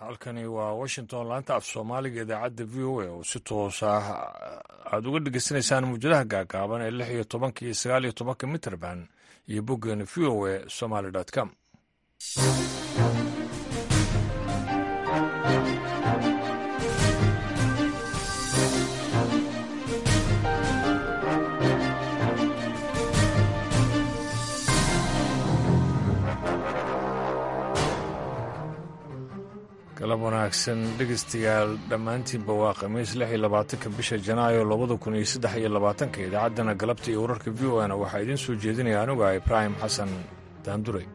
halkani waa washington laanta af soomaaliga idaacadda v o a oo si toos ah aada uga dhegeysanaysaan muujadaha gaagaaban ee lix iyo tobanka iyo sagaal iyo tobanka mitrband iyo boggeena v o a somaly com galab wanaagsan dhegeystayaal dhammaantiinba waa khamiis lix iyo labaatanka bisha janaayo labada kun iyo saddex iyo labaatanka idaacaddana galabta iyo wararka v o na waxaa idiin soo jeedinaya anuga ibraahim xasan daanduray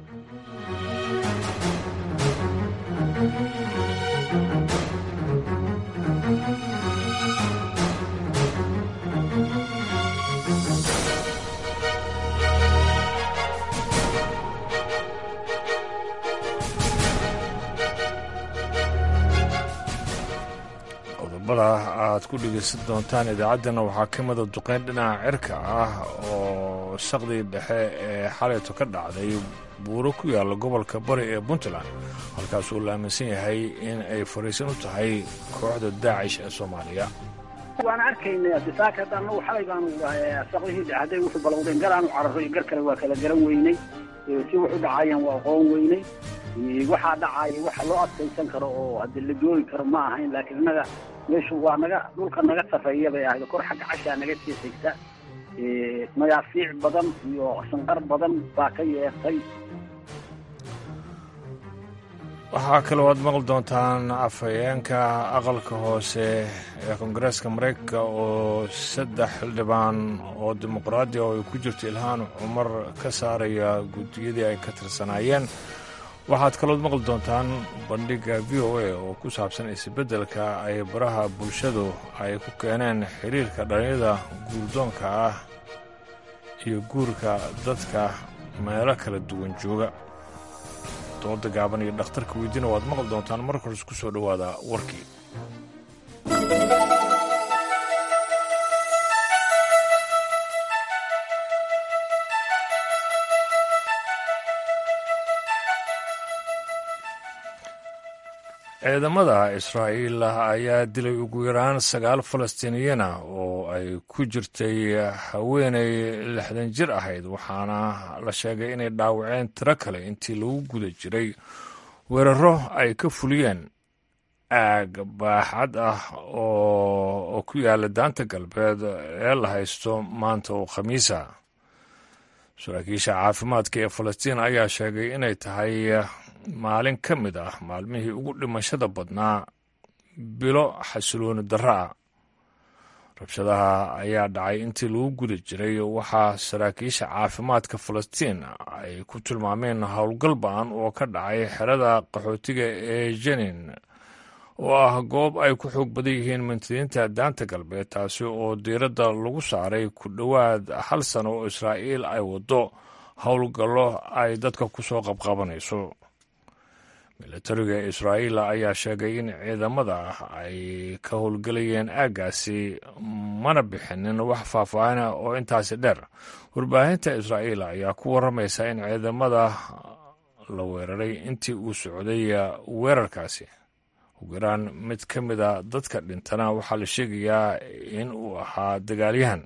qodobada aad ku dhegeysan doontaan idaacaddana waxaa ka mida duqeyn dhinaca cirka ah oo saqdii dhexe ee xalayto ka dhacday buuro ku yaalla gobolka bari ee puntland halkaas uu la aaminsan yahay in ay fariisan u tahay kooxda daacish ee soomaaliya waan arkaynay disaaka hadda anagu xalay baanu saqdihii dhexe hadday wuxuu balowdeen galaanu cararo iyo gar kale waa kala garan weynay si wuxu dhacayaan waa aqoon weynay waxaa dhacaya waxa loo adkaysan karo oo haddi la joogi karo ma ahayn laakiin innaga meeshu waa naga dhulka naga sarreeya bay ahayd kor xagga cashaa naga sii xigta magaafiic badan iyo shanqar badan baa ka yeertay waxaa kaloo aad maqli doontaan afhayeenka aqalka hoose ee koongareeska maraykanka oo saddex xildhibaan oo dimuqraadi oo ay ku jirto ilhaan cumar ka saaraya guddiyadii ay ka tirsanaayeen waxaad kalood maqli doontaan bandhigga v o a oo ku saabsan isbeddelka ay baraha bulshadu ay ku keeneen xiriirka dhalinyada guurdoonka ah iyo guurka dadka meelo kala duwan jooga dooda gaaban iyo dhakhtarka weydiina waad maqli doontaan marka hores ku soo dhowaada warkii ciidamada israa'iil ayaa dilay ugu yaraan sagaal falastiiniyana oo ay ku jirtay haweenay lixdan jir ahayd waxaana la sheegay inay dhaawaceen tiro kale intii lagu guda jiray weeraro ay ka fuliyeen aag baaxad ah oo ku yaala daanta galbeed ee la haysto maanta oo khamiisa saraakiisha caafimaadka ee falastiin ayaa sheegay inay tahay maalin ka mid ah maalmihii ugu dhimashada badnaa bilo xasilooni darro ah rabshadaha ayaa dhacay intii lagu guda jiray waxaa saraakiisha caafimaadka falastiin ay ku tilmaameen howlgal ba-an oo ka dhacay xerada qaxootiga ee jenin oo ah goob ay ku xoog badan yihiin mintadiinta daanta galbeed taasi oo diiradda lagu saaray ku dhowaad hal sano oo israa'iil ay waddo howlgallo ay dadka ku soo qabqabanayso milatariga israa'iil ayaa sheegay in ciidamada ay ka howlgelayeen aaggaasi mana bixinin wax faahfaahina oo intaasi dheer warbaahinta israa'iil ayaa ku warramaysa in ciidamada la weeraray intii uu socday weerarkaasi ugu yaraan mid ka mida dadka dhintana waxaa la sheegayaa in uu ahaa dagaalyahan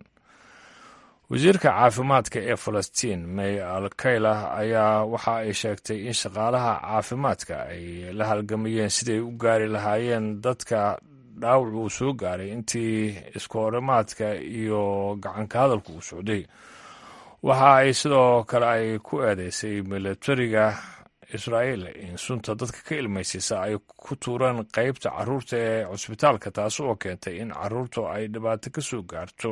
wasiirka caafimaadka ee falastiin may alkayla ayaa waxa ay sheegtay in shaqaalaha caafimaadka ay la halgamayeen siday u gaari lahaayeen dadka dhaawac uu soo gaaray intii iskoorimaadka iyo gacanka hadalku uu socday waxa ay sidoo kale ay ku eedeysay milatariga israa'iil in sunta dadka ka ilmaysiisa ay ku tuureen qeybta caruurta ee cusbitaalka taasi oo keentay in caruurtu ay dhibaato ka soo gaarto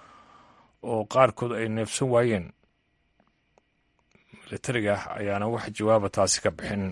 oo qaarkood ay neefsan waayeen milatariga ayaana wax jawaaba taasi ka bixin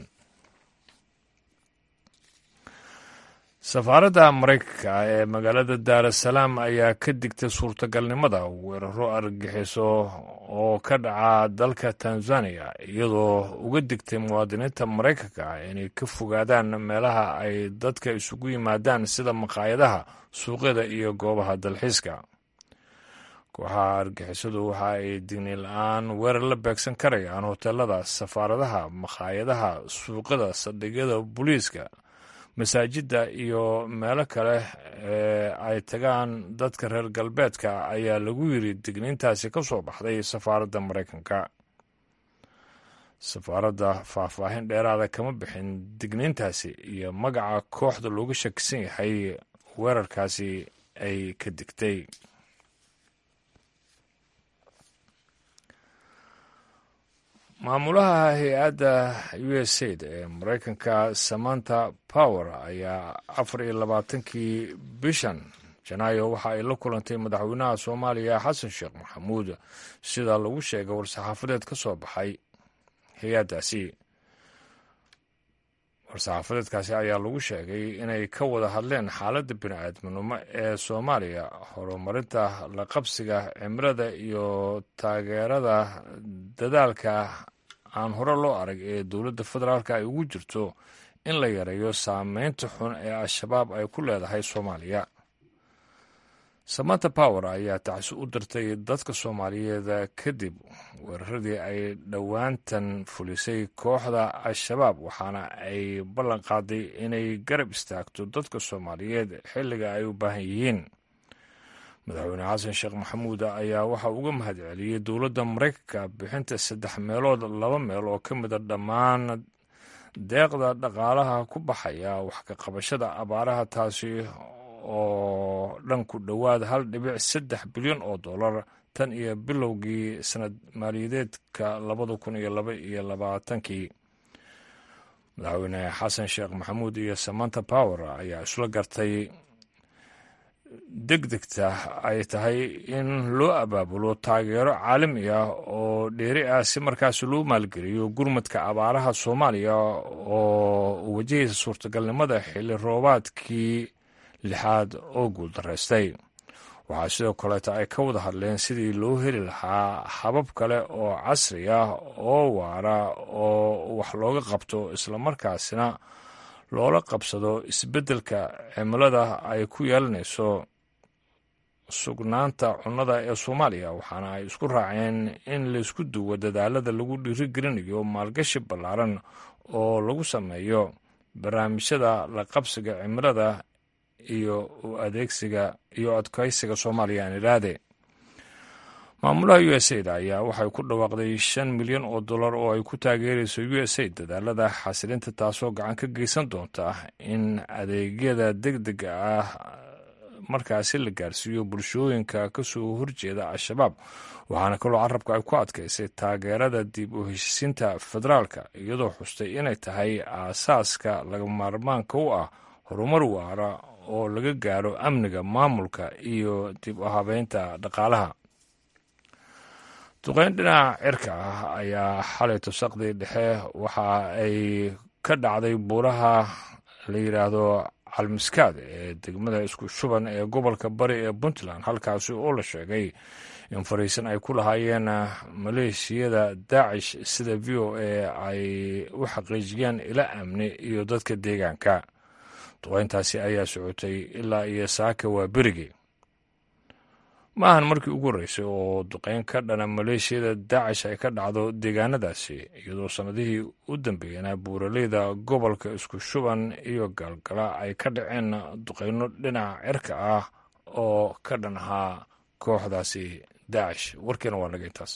safaaradda maraykanka ee magaalada daarasalaam ayaa ka digtay suurtagalnimada weeraro argagixiso oo ka dhaca dalka tanzaniya iyadoo uga digtay muwaadiniinta maraykanka inay ka fogaadaan meelaha ay dadka isugu yimaadaan sida maqaayadaha suuqyada iyo goobaha dalxiiska kooxaha argixisadu waxa ay digni la-aan weerar la beegsan karayaan hoteelada safaaradaha makhaayadaha suuqyada saldhigyada booliiska masaajidda iyo meelo kale ee ay tagaan dadka reer galbeedka ayaa lagu yiri digniintaasi ka soo baxday safaaradda maraykanka safaaradda faahfaahin dheeraada kama bixin digniintaasi iyo magaca kooxda looga shakisan yahay weerarkaasi ay ka digtay maamulaha hay-adda u s aid ee maraykanka samanta power ayaa afar iyo labaatankii bishan janaayo waxa ay la kulantay madaxweynaha soomaaliya xasan sheekh maxamuud sida lagu sheegay war-saxaafadeed ka soo baxay hay-addaasi war-saxaafadeedkaasi ayaa lagu sheegay inay ka wada hadleen xaaladda bini-aadminimo ee soomaaliya horumarinta la qabsiga cimilada iyo taageerada dadaalka aan hore loo arag ee dowladda federaalka ay ugu jirto in la yareeyo saameynta xun ee al-shabaab ay ku leedahay soomaaliya samanta power ayaa tacsi u dirtay dadka soomaaliyeed kadib weeraradii ay dhowaantan fulisay kooxda al-shabaab waxaana ay ballan qaaday inay garab istaagto dadka soomaaliyeed xilliga ay u baahan yihiin madaxweyne xasan sheekh maxamuud ayaa waxa uga mahad celiyey dowladda maraykanka bixinta saddex meelood laba meel oo ka mida dhammaan deeqda dhaqaalaha ku baxaya wax ka qabashada abaaraha taasi oo dhan ku dhowaad hal dhibic saddex bilyan oo dollar tan iyo bilowgii sanad maaliyadeedka labada kun iyo laba iyo labaatankii madaxweyne xasan sheekh maxamuud iyo samanta power ayaa isla gartay deg degta ay tahay in loo abaabulo taageero caalami ah oo dheeri ah si markaas loo maalgeliyo gurmadka abaaraha soomaaliya oo wajahaysa suurtagalnimada xilli roobaadkii lixaad oo guuldaraystay waxaa sidoo kaleeta ay ka wada hadleen sidii loo heli lahaa habab kale oo casri ah oo waara oo wax looga qabto islamarkaasina loola qabsado isbeddelka cimilada ay ku yeelanayso sugnaanta cunnada ee soomaaliya waxaana ay isku raaceen in laysku duwo dadaalada lagu dhiirigelinayo maalgashi ballaaran oo lagu sameeyo barnaamijyada la qabsiga cimilada iyo u adeegsiga iyo adkaysiga soomaaliya aan idhaahde maamulaha u s aid ayaa waxay ku dhawaaqday shan milyan oo dollar oo ay ku taageerayso u s aid dadaalada xasilinta taasoo gacan ka geysan doonta in adeegyada deg dega ah markaasi la gaarsiiyo bulshooyinka ka soo horjeeda al-shabaab waxaana kaloo carabka ay ku adkaysay taageerada dib u heshiisiinta federaalka iyadoo xustay inay tahay aasaaska laga maarmaanka u ah horumar waara oo laga gaaro amniga maamulka iyo dib u habeynta dhaqaalaha duqeyn dhinaca cirka ah ayaa xalay tusaqdii dhexe waxa ay ka dhacday buuraha la yidhaahdo calmiskaad ee degmada isku shuban ee gobolka bari ee puntland halkaasi oo la sheegay in fariisan ay ku lahaayeen maleeshiyada daacish sida v o a ay u xaqiijiyeen ila amni iyo dadka deegaanka duqeyntaasi ayaa socotay ilaa iyo saaka waa berigii ma ahan markii ugu horreysay oo duqeyn ka dhana maleeshiyada daacish ay ka dhacdo deegaanadaasi iyadoo sannadihii u dambeeyana buuraleyda gobolka isku shuban iyo gaalgala ay ka dhaceen duqeyno dhinaca cirka ah oo ka dhan ahaa kooxdaasi daacish warkiina waa naga intaas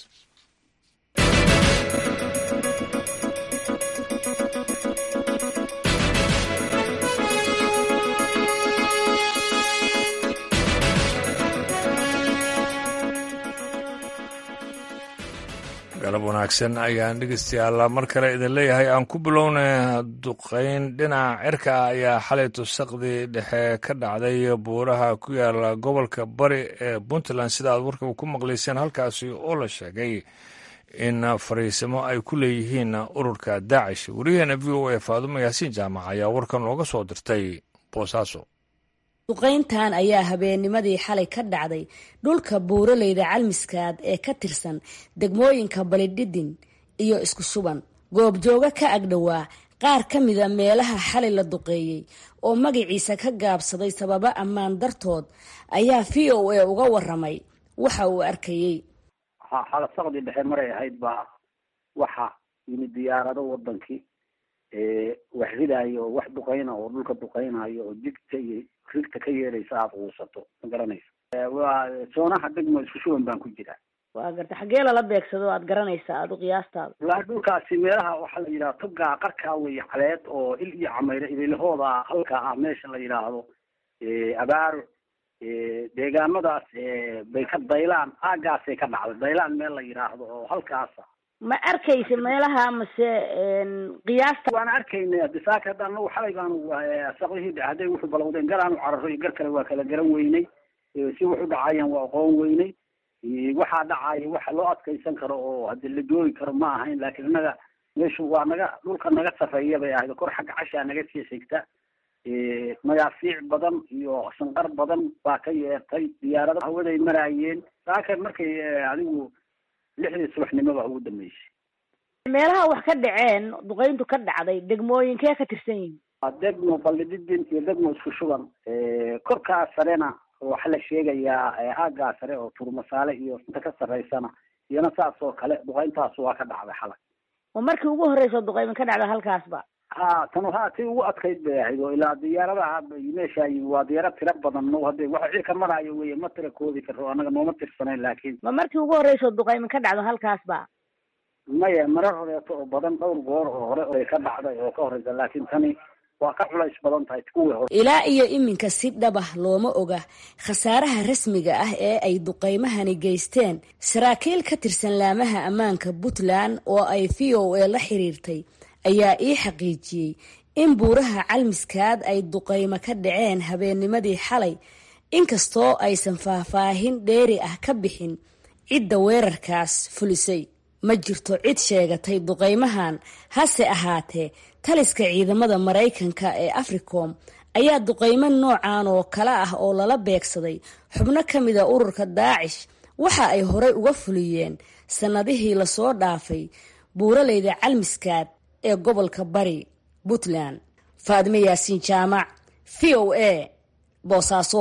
galab wanaagsan ayaan dhegeystayaal mar kale idin leeyahay aan ku bilowna duqeyn dhinaca cirka ah ayaa xalay tusaqdii dhexe ka dhacday buuraha ku yaala gobolka bari ee puntland sida aad warkaba ku maqlayseen halkaasi oo la sheegay in fariisimo ay ku leeyihiin ururka daacish wariyaheena v o a faadumo yaasiin jaamac ayaa warkan looga soo dirtay boosaaso duqayntan ayaa habeennimadii xalay ka dhacday dhulka buuraleyda calmiskaad ee ka tirsan degmooyinka balidhidin iyo isku shuban goobjooga ka agdhowaa qaar ka mida meelaha xalay la duqeeyey oo magaciisa ka gaabsaday sababo ammaan dartood ayaa v o a uga waramay waxa uu arkayey xala saqdii dhexe maray ahayd baa waxa yimid diyaarado wadankii wax ridaayo oo wax duqeyna oo dhulka duqeynayo oo digta iyo rigta ka yeeraysa aada quusato ma garanaysa waa soonaha degmo isku shuban baan ku jiraa waa garta xaggee lala beegsado aad garanaysaa aada u qiyaastaada walaa dhulkaasi meelaha waxaa la yidhaha togaa qarkaa wey caleed oo il iyo camayre ibilahooda halka ah meesha la yidhaahdo abaaro deegaamadaas bay ka daylaan aagaasay ka dhacday daylaan meel la yidhaahdo oo halkaasa ma arkaysa meelaha mase qiyaasta waan arkaynay adisaaka hadda anagu xalay baanu saqihii hadday wuxuu balowdeen gar aanu cararo iyo gar kale waa kala garan weynay si wuxu dhacayaan waa aqoon weynay waxaa dhacaya waxa loo adkaysan karo oo hadii la joogi karo ma ahayn laakiin innaga meeshu waa naga dhulka naga safeeya bay ahayd kor xagga cashaa naga sii xigta magaafiic badan iyo shanqar badan baa ka yeertay diyaarada hawaday maraayeen saaka markay adigu lixdii subaxnimoba ugu dambeysay meelaha wax ka dhaceen duqeyntu ka dhacday degmooyinkee ka tirsan yihin waa degmo ballididin iyo degmo isku shuban korkaa sarena waxaa la sheegayaa aaggaa sare oo turmasaale iyo inta ka sarreysana iyana saas oo kale duqeyntaas waa ka dhacday xalay oo markii ugu horreysa duqeymin ka dhacda halkaasba ha tan ha tii ugu adkayd bay ahayd oo ilaa diyaaradaha meesha yimi waa diyaarad tira badan no hadde waxa wixii ka maraayo weye ma tira koodi karo anaga nooma tirsanayn laakiin ma markii ugu horreysa duqeymin ka dhacdo halkaasba maya marar horeeto oo badan dhowr goor oo hore ay ka dhacday oo ka horeysa laakiin tani waa ka culays badan tahay kuwii hore ilaa iyo iminka si dhabah looma oga khasaaraha rasmiga ah ee ay duqeymahani geysteen saraakiil ka tirsan laamaha ammaanka puntland oo ay v o a la xiriirtay ayaa ii xaqiijiyey in buuraha calmiskaad ay duqeymo ka dhaceen habeennimadii xalay inkastoo aysan faahfaahin dheeri ah ka bixin cidda weerarkaas fulisay ma jirto cid sheegatay duqeymahan hase ahaatee taliska ciidamada maraykanka ee africom ayaa duqeymo noocan oo kale ah oo lala beegsaday xubno ka mida ururka daacish waxa ay horey uga fuliyeen sannadihii lasoo dhaafay buuraleyda calmiskaad ee gobolka bari puntland faadime yaasiin jaamac v o a boosaaso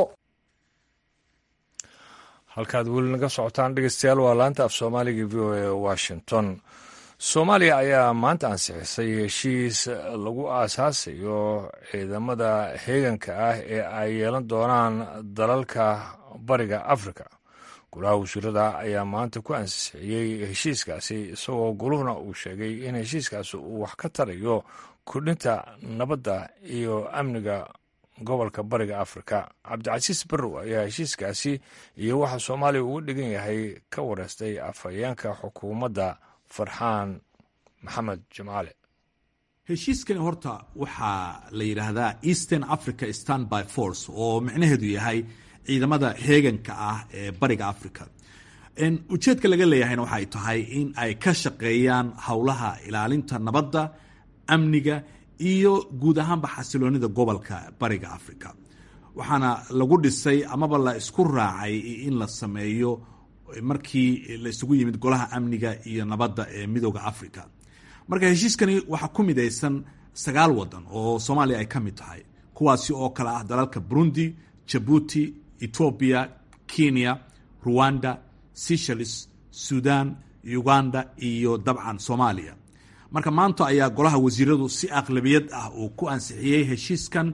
halkaad weli naga socotaan dhegeystayaal waa laanta af soomaaliga v o a washington soomaaliya ayaa maanta ansixisay heshiis lagu aasaasayo ciidamada heeganka ah ee ay yeelan doonaan dalalka bariga afrika golaha wasiirada ayaa maanta ku ansixiyey heshiiskaasi isagoo goluhuna uu sheegay in heshiiskaasi uu wax ka tarayo kordhinta nabadda iyo amniga gobolka bariga afrika cabdicasiis barrow ayaa heshiiskaasi iyo waxa soomaaliya uga dhigan yahay ka wareystay afhayeenka xukuumadda farxaan maxamed jimcaale heshiiskani horta waxaa la yidhaahdaa eastern africa standby force oo micnaheedu yahay ciidamada heeganka ah ee bariga africa ujeedka laga leeyahayna waxay tahay in ay ka shaqeeyaan howlaha ilaalinta nabadda amniga iyo guud ahaanba xasiloonida gobolka bariga africa waxaana lagu dhisay amaba la isku raacay in la sameeyo markii la isugu yimid golaha amniga iyo nabadda ee midooda africa marka heshiiskani waxaa ku midaysan sagaal wadan oo soomaaliya ay ka mid tahay kuwaasi oo kale ah dalalka burundi jabuuti etoobiya kenya ruwanda seychelles sudan uganda iyo dabcan soomaaliya marka maanta ayaa golaha wasiiradu si aqlabiyad ah uu ku ansixiyey heshiiskan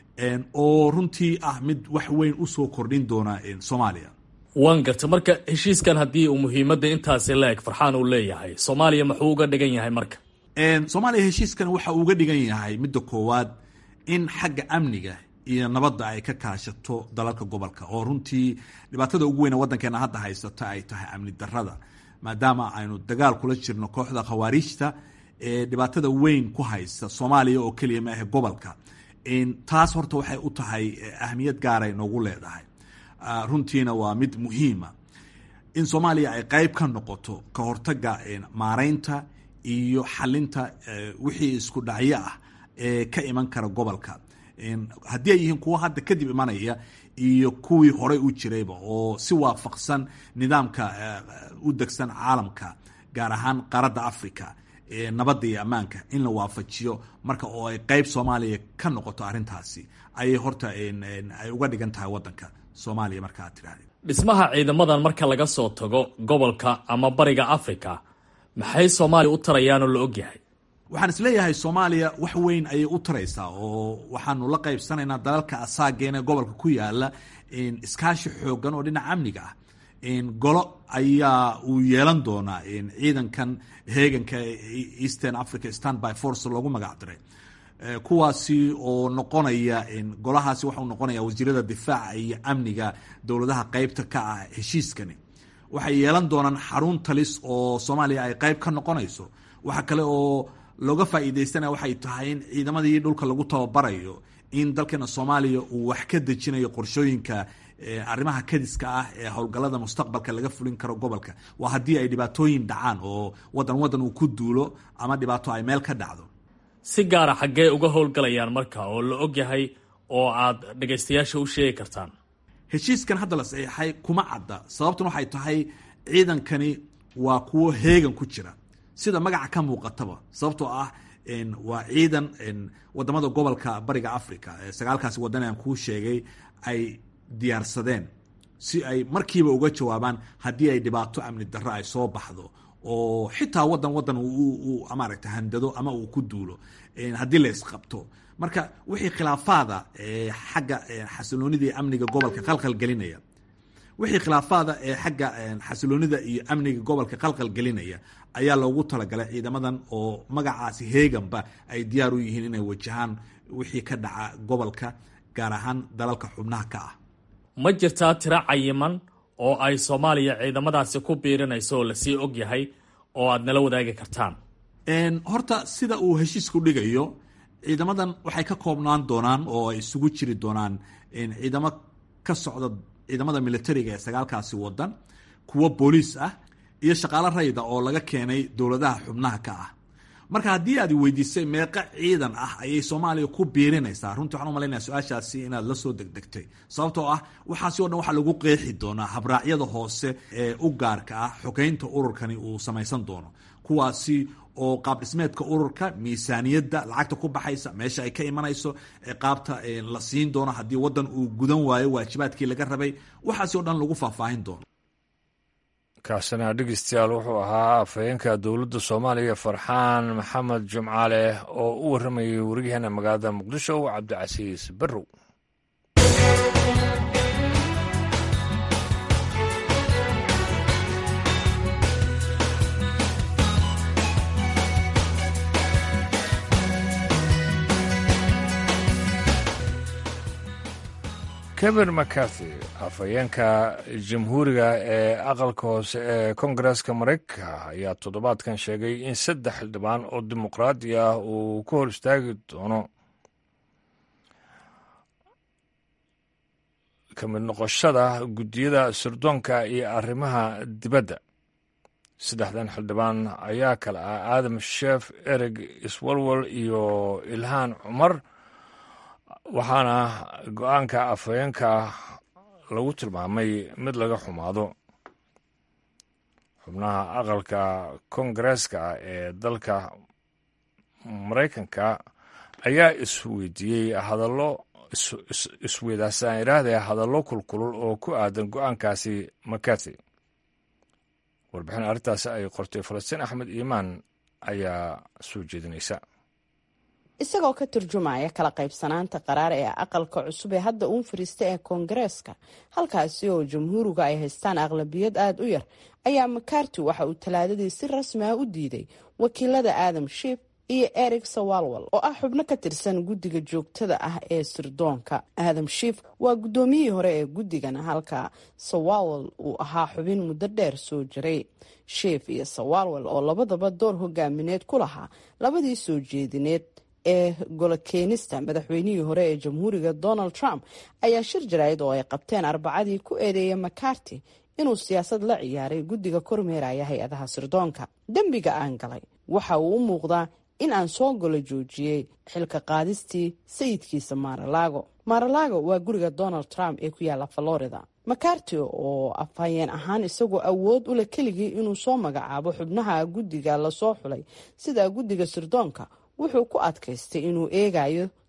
oo runtii ah mid wax weyn usoo kordhin doona soomaaliya waan garta marka heshiiskan haddii uu muhiimadda intaasi la eg farxaan uu leeyahay soomaaliya muxuu uga dhigan yahay marka soomaaliya heshiiskan waxa uu uga dhigan yahay midda koowaad in xagga amniga iyo nabadda ay ka kaashato dalalka gobolka oo runtii dhibaatada ugu weyn waddankeena hadda haysata ay tahay amni darada maadaama aynu dagaal kula jirno kooxda khawaariijta ee dhibaatada weyn ku haysta soomaaliya oo keliya maahe gobolka taas horta waxay u tahay ahmiyad gaaray noogu leedahay runtiina waa mid muhiima in soomaaliya ay qeyb ka noqoto ka hortaga maareynta iyo xalinta wixii isku dhacyo ah ee ka iman kara gobolka haddii ay yihiin kuwo hadda kadib imanaya iyo kuwii horey u jirayba oo si waafaqsan nidaamka u degsan caalamka gaar ahaan qaaradda africa nabadda iyo ammaanka in la waafajiyo marka oo ay qeyb soomaaliya ka noqoto arrintaasi ayay horta ay uga dhigan tahay waddanka soomaaliya marka aad tirahdid dhismaha ciidamadan marka laga soo tago gobolka ama bariga africa maxay soomaaliya u tarayaan oo la ogyahay waxaan isleeyahay soomaaliya wax weyn ayay u taraysaa oo waxaanu la qaybsanaynaa dalalka asaageena gobolka ku yaala iskaashi xoogan oo dhinaca amniga ah golo ayaa uu yeelan doonaa ciidankan heeganka eastern africa standby force loogu magac diray kuwaasi oo noqonaya golahaasi waxau noqonaya wasiirada difaaca iyo amniga dowladaha qeybta ka ah heshiiskani waxay yeelan doonaan xarun talis oo soomaaliya ay qeyb ka noqonayso waxa kale oo looga faa'iidaystanaya waxay tahay in ciidamadii dhulka lagu tababarayo in dalkeena soomaaliya uu wax ka dejinayo qorshooyinka arrimaha kadiska ah ee howlgallada mustaqbalka laga fulin karo gobolka waa haddii ay dhibaatooyin dhacaan oo wadan wadan uu ku duulo ama dhibaato ay meel ka dhacdo si gaara xaggee uga howlgalayaan marka oo la og yahay oo aad dhagaystayaasha u sheegi kartaan heshiiskan hadda la saxiixay kuma cadda sababtuna waxay tahay ciidankani waa kuwo heegan ku jira sida magaca ka muuqataba sababtoo ah waa ciidan wadamada gobolka bariga africa sagaalkaasi wadan aan kuu sheegay ay diyaarsadeen si ay markiiba uga jawaabaan haddii ay dhibaato amni darro ay soo baxdo oo xitaa wadan wadan maaragta handado ama uu ku duulo haddii la isqabto marka wixii khilaafaada xagga xasiloonida iyo amniga gobolka qalqal gelinaya wixii khilaafaada ee xagga xasiloonida iyo amniga gobolka qalqal gelinaya ayaa loogu talagalay ciidamadan oo magacaasi heeganba ay diyaar u yihiin inay wajahaan wixii ka dhaca gobolka gaar ahaan dalalka xubnaha ka ah ma jirtaa tiro cayiman oo ay soomaaliya ciidamadaasi ku biirinayso oo lasii og yahay oo aad nala wadaagi kartaan horta sida uu heshiisku dhigayo ciidamadan waxay ka koobnaan doonaan oo ay isugu jiri doonaan ciidamo ka socda ciidamada militariga ee sagaalkaasi wadan kuwo booliis ah iyo shaqaalo rayda oo laga keenay dowladaha xubnaha ka ah marka haddii aad weydiisay meeqa ciidan ah ayay soomaaliya ku biirinaysaa runtii waxaan umalaynaya su-aashaasi inaad la soo degdegtay sababtoo ah waxaasi o dhan waxaa lagu qeexi doonaa habraacyada hoose ee u gaarka ah xogeynta ururkani uu samaysan doono kuwaasi oo qaab dhismeedka ururka miisaaniyadda lacagta ku baxaysa meesha ay ka imanayso qaabta la siin doono haddii wadan uu gudan waayo waajibaadkii laga rabay waxaasi o dhan lagu faahfaahin doono kaasina dhegeystayaal wuxuu ahaa afhayeenka dowladda soomaaliya farxaan maxamed jumcaale oo u warramayay wariyaheena magaalada muqdisho cabdicasiis barrow kevin mcarthy afhayeenka jamhuuriga ee aqalka hoose ee kongareska maraykanka ayaa toddobaadkan sheegay in saddex xildhibaan oo dimuqraadi ah uu ka hor istaagi doono ka mid noqoshada guddiyada sirdoonka iyo arrimaha dibadda saddexdan xildhibaan ayaa kale ah aadam sheef ereg iswalwal iyo ilhaan cumar waxaana go-aanka afhayeenka lagu tilmaamay mid laga xumaado xubnaha aqalka kongareeska ee dalka maraykanka ayaa isweydiiyey hadallo isweydaasaan idhaahdee hadallo kulkulul oo ku aadan go-aankaasi makati warbixin arrintaasi ay qortay falastiin axmed iimaan ayaa soo jeedinaysa isagoo ka turjumaya kala qaybsanaanta qaraar ee aqalka cusub ee hadda uun fariista ee koongareeska halkaasi oo jamhuuriga ay haystaan aqlabiyad aada u yar ayaa makarti waxa uu talaadadii si rasmi ah u diiday wakiilada aadam shiif iyo eric sawalwal oo ah xubno ka tirsan guddiga joogtada ah ee sirdoonka aadam shiif waa guddoomiyihii hore ee guddigan halka sawalwal uu ahaa xubin muddo dheer soo jiray shiif iyo sawalwal oo labadaba door hogaamineed ku lahaa labadii soo jeedineed ee golokeenista madaxweynihii hore ee jamhuuriga donald trump ayaa shir jaraa'id oo ay qabteen arbacadii ku eedeeyay makarti inuu siyaasad la ciyaaray guddiga kormeeraya hay-adaha sirdoonka dembiga aan galay waxa uu u muuqdaa in aan soo golo joojiyey xilka qaadistii sayidkiisa maaralaago maaralaago waa guriga donald trump ee ku yaalla florida makarti oo afhayeen ahaan isagoo awood u leh keligii inuu soo magacaabo xubnaha guddiga lasoo xulay sida guddiga sirdoonka wuxuu ku adkaystay inuu eegayo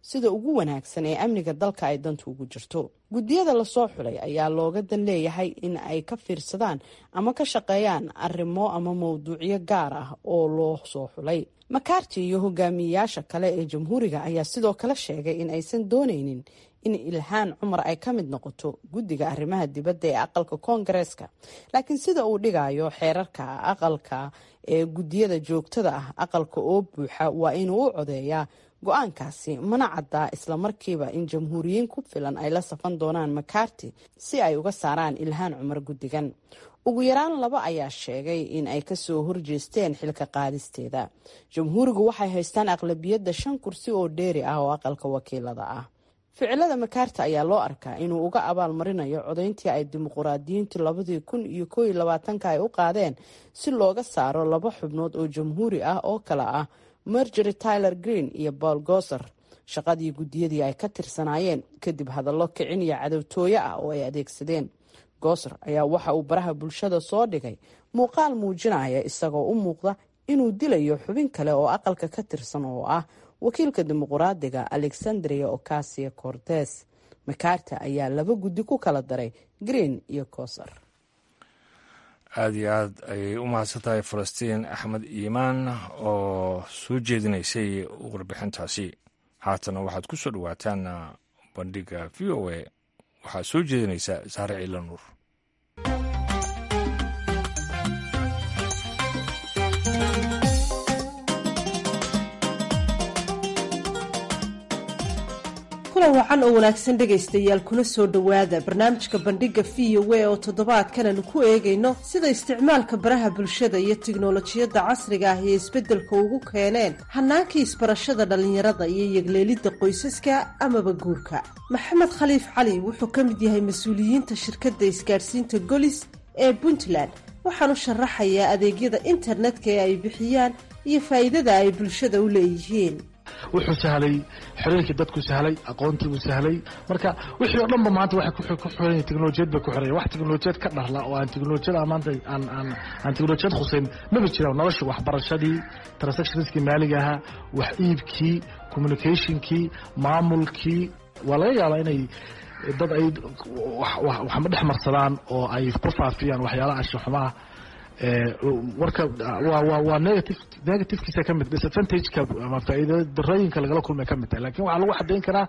sida ugu wanaagsan ee amniga dalka ay dantu ugu jirto guddiyada lasoo xulay ayaa looga dan leeyahay in ay ka fiirsadaan ama ka shaqeeyaan arrimo ama mowduucyo gaar ah oo loo soo xulay makarti iyo hogaamiyeyaasha kale ee jamhuuriga ayaa sidoo kale sheegay in aysan dooneynin in ilhaan cumar ay ka mid noqoto guddiga arrimaha dibadda ee aqalka koongareeska laakiin sida uu dhigayo xeerarka aqalka ee guddiyada joogtada ah aqalka oo buuxa waa inuu u codeeyaa go-aankaasi mana caddaa islamarkiiba in jamhuuriyiin ku filan ay la safan doonaan makarti si ay uga saaraan ilhaan cumar guddigan ugu yaraan laba ayaa sheegay in ay kasoo horjeesteen xilka qaadisteeda jamhuurigu waxay haystaan aqlabiyadda shan kursi oo dheeri ah oo aqalka wakiilada ah ficilada makarta ayaa loo arkaa inuu uga abaalmarinayo codayntii ay dimuquraadiyiintu labadii kun iyo koo iyo labaatanka ay u qaadeen si looga saaro laba xubnood oo jamhuuri ah oo kale ah margery tyler green iyo paul goser shaqadii guddiyadii ay ka tirsanaayeen kadib hadallo kicin iyo cadowtooyo ah oo ay adeegsadeen goser ayaa waxa uu baraha bulshada soo dhigay muuqaal muujinaya isagoo u muuqda inuu dilayo xubin kale oo aqalka ka tirsan oo ah wakiilka dimuquraadiga alexandria ocasia cortes makarta ayaa laba guddi ku kala daray green iyo koser aada iyo aad ayay u mahadsan tahay falastiin axmed iimaan oo soo jeedinaysay warbixintaasi haatana waxaad ku soo dhowaataan bandhiga v o a waxaad soo jeedinaysaa saare ciila nuur kulan wacan oo wanaagsan dhegaystayaal kuna soo dhowaada barnaamijka bandhiga v o a oo toddobaadkan aanu ku eegayno sida isticmaalka baraha bulshada iyo tiknolojiyadda casriga ah iyo isbeddelka ugu keeneen hannaankii isbarashada dhallinyarada iyo yegleelidda qoysaska amaba guurka maxamed khaliif cali wuxuu ka mid yahay mas-uuliyiinta shirkadda isgaadhsiinta golis ee puntland waxaanu sharaxayaa adeegyada internetka ee ay bixiyaan iyo faa'iidada ay bulshada u leeyihiin wuxuu sahlay xiriirkii dadku sahlay aqoontiibuu sahlay marka wixii oo dhanba maanta waxay ku xiran teknolojiyad bay ku xiran wax teknolojiyad ka dharla oo aan teknolojiyada maanta aan aan aan teknolojiyad khuseyn maba jiraan nolosha waxbarashadii transactionskii maaliga ahaa wax iibkii communicationkii maamulkii waa laga yaabaa inay dad ay waxma dhex marsadaan oo ay ku faafiyaan waxyaalaha anshaxumaah warka waa negative negativkiisa ka mid disadvantageka ama faa'iida darooyinka lagala kulmay ka mid tahay lakin waxaa lagu xadayn karaa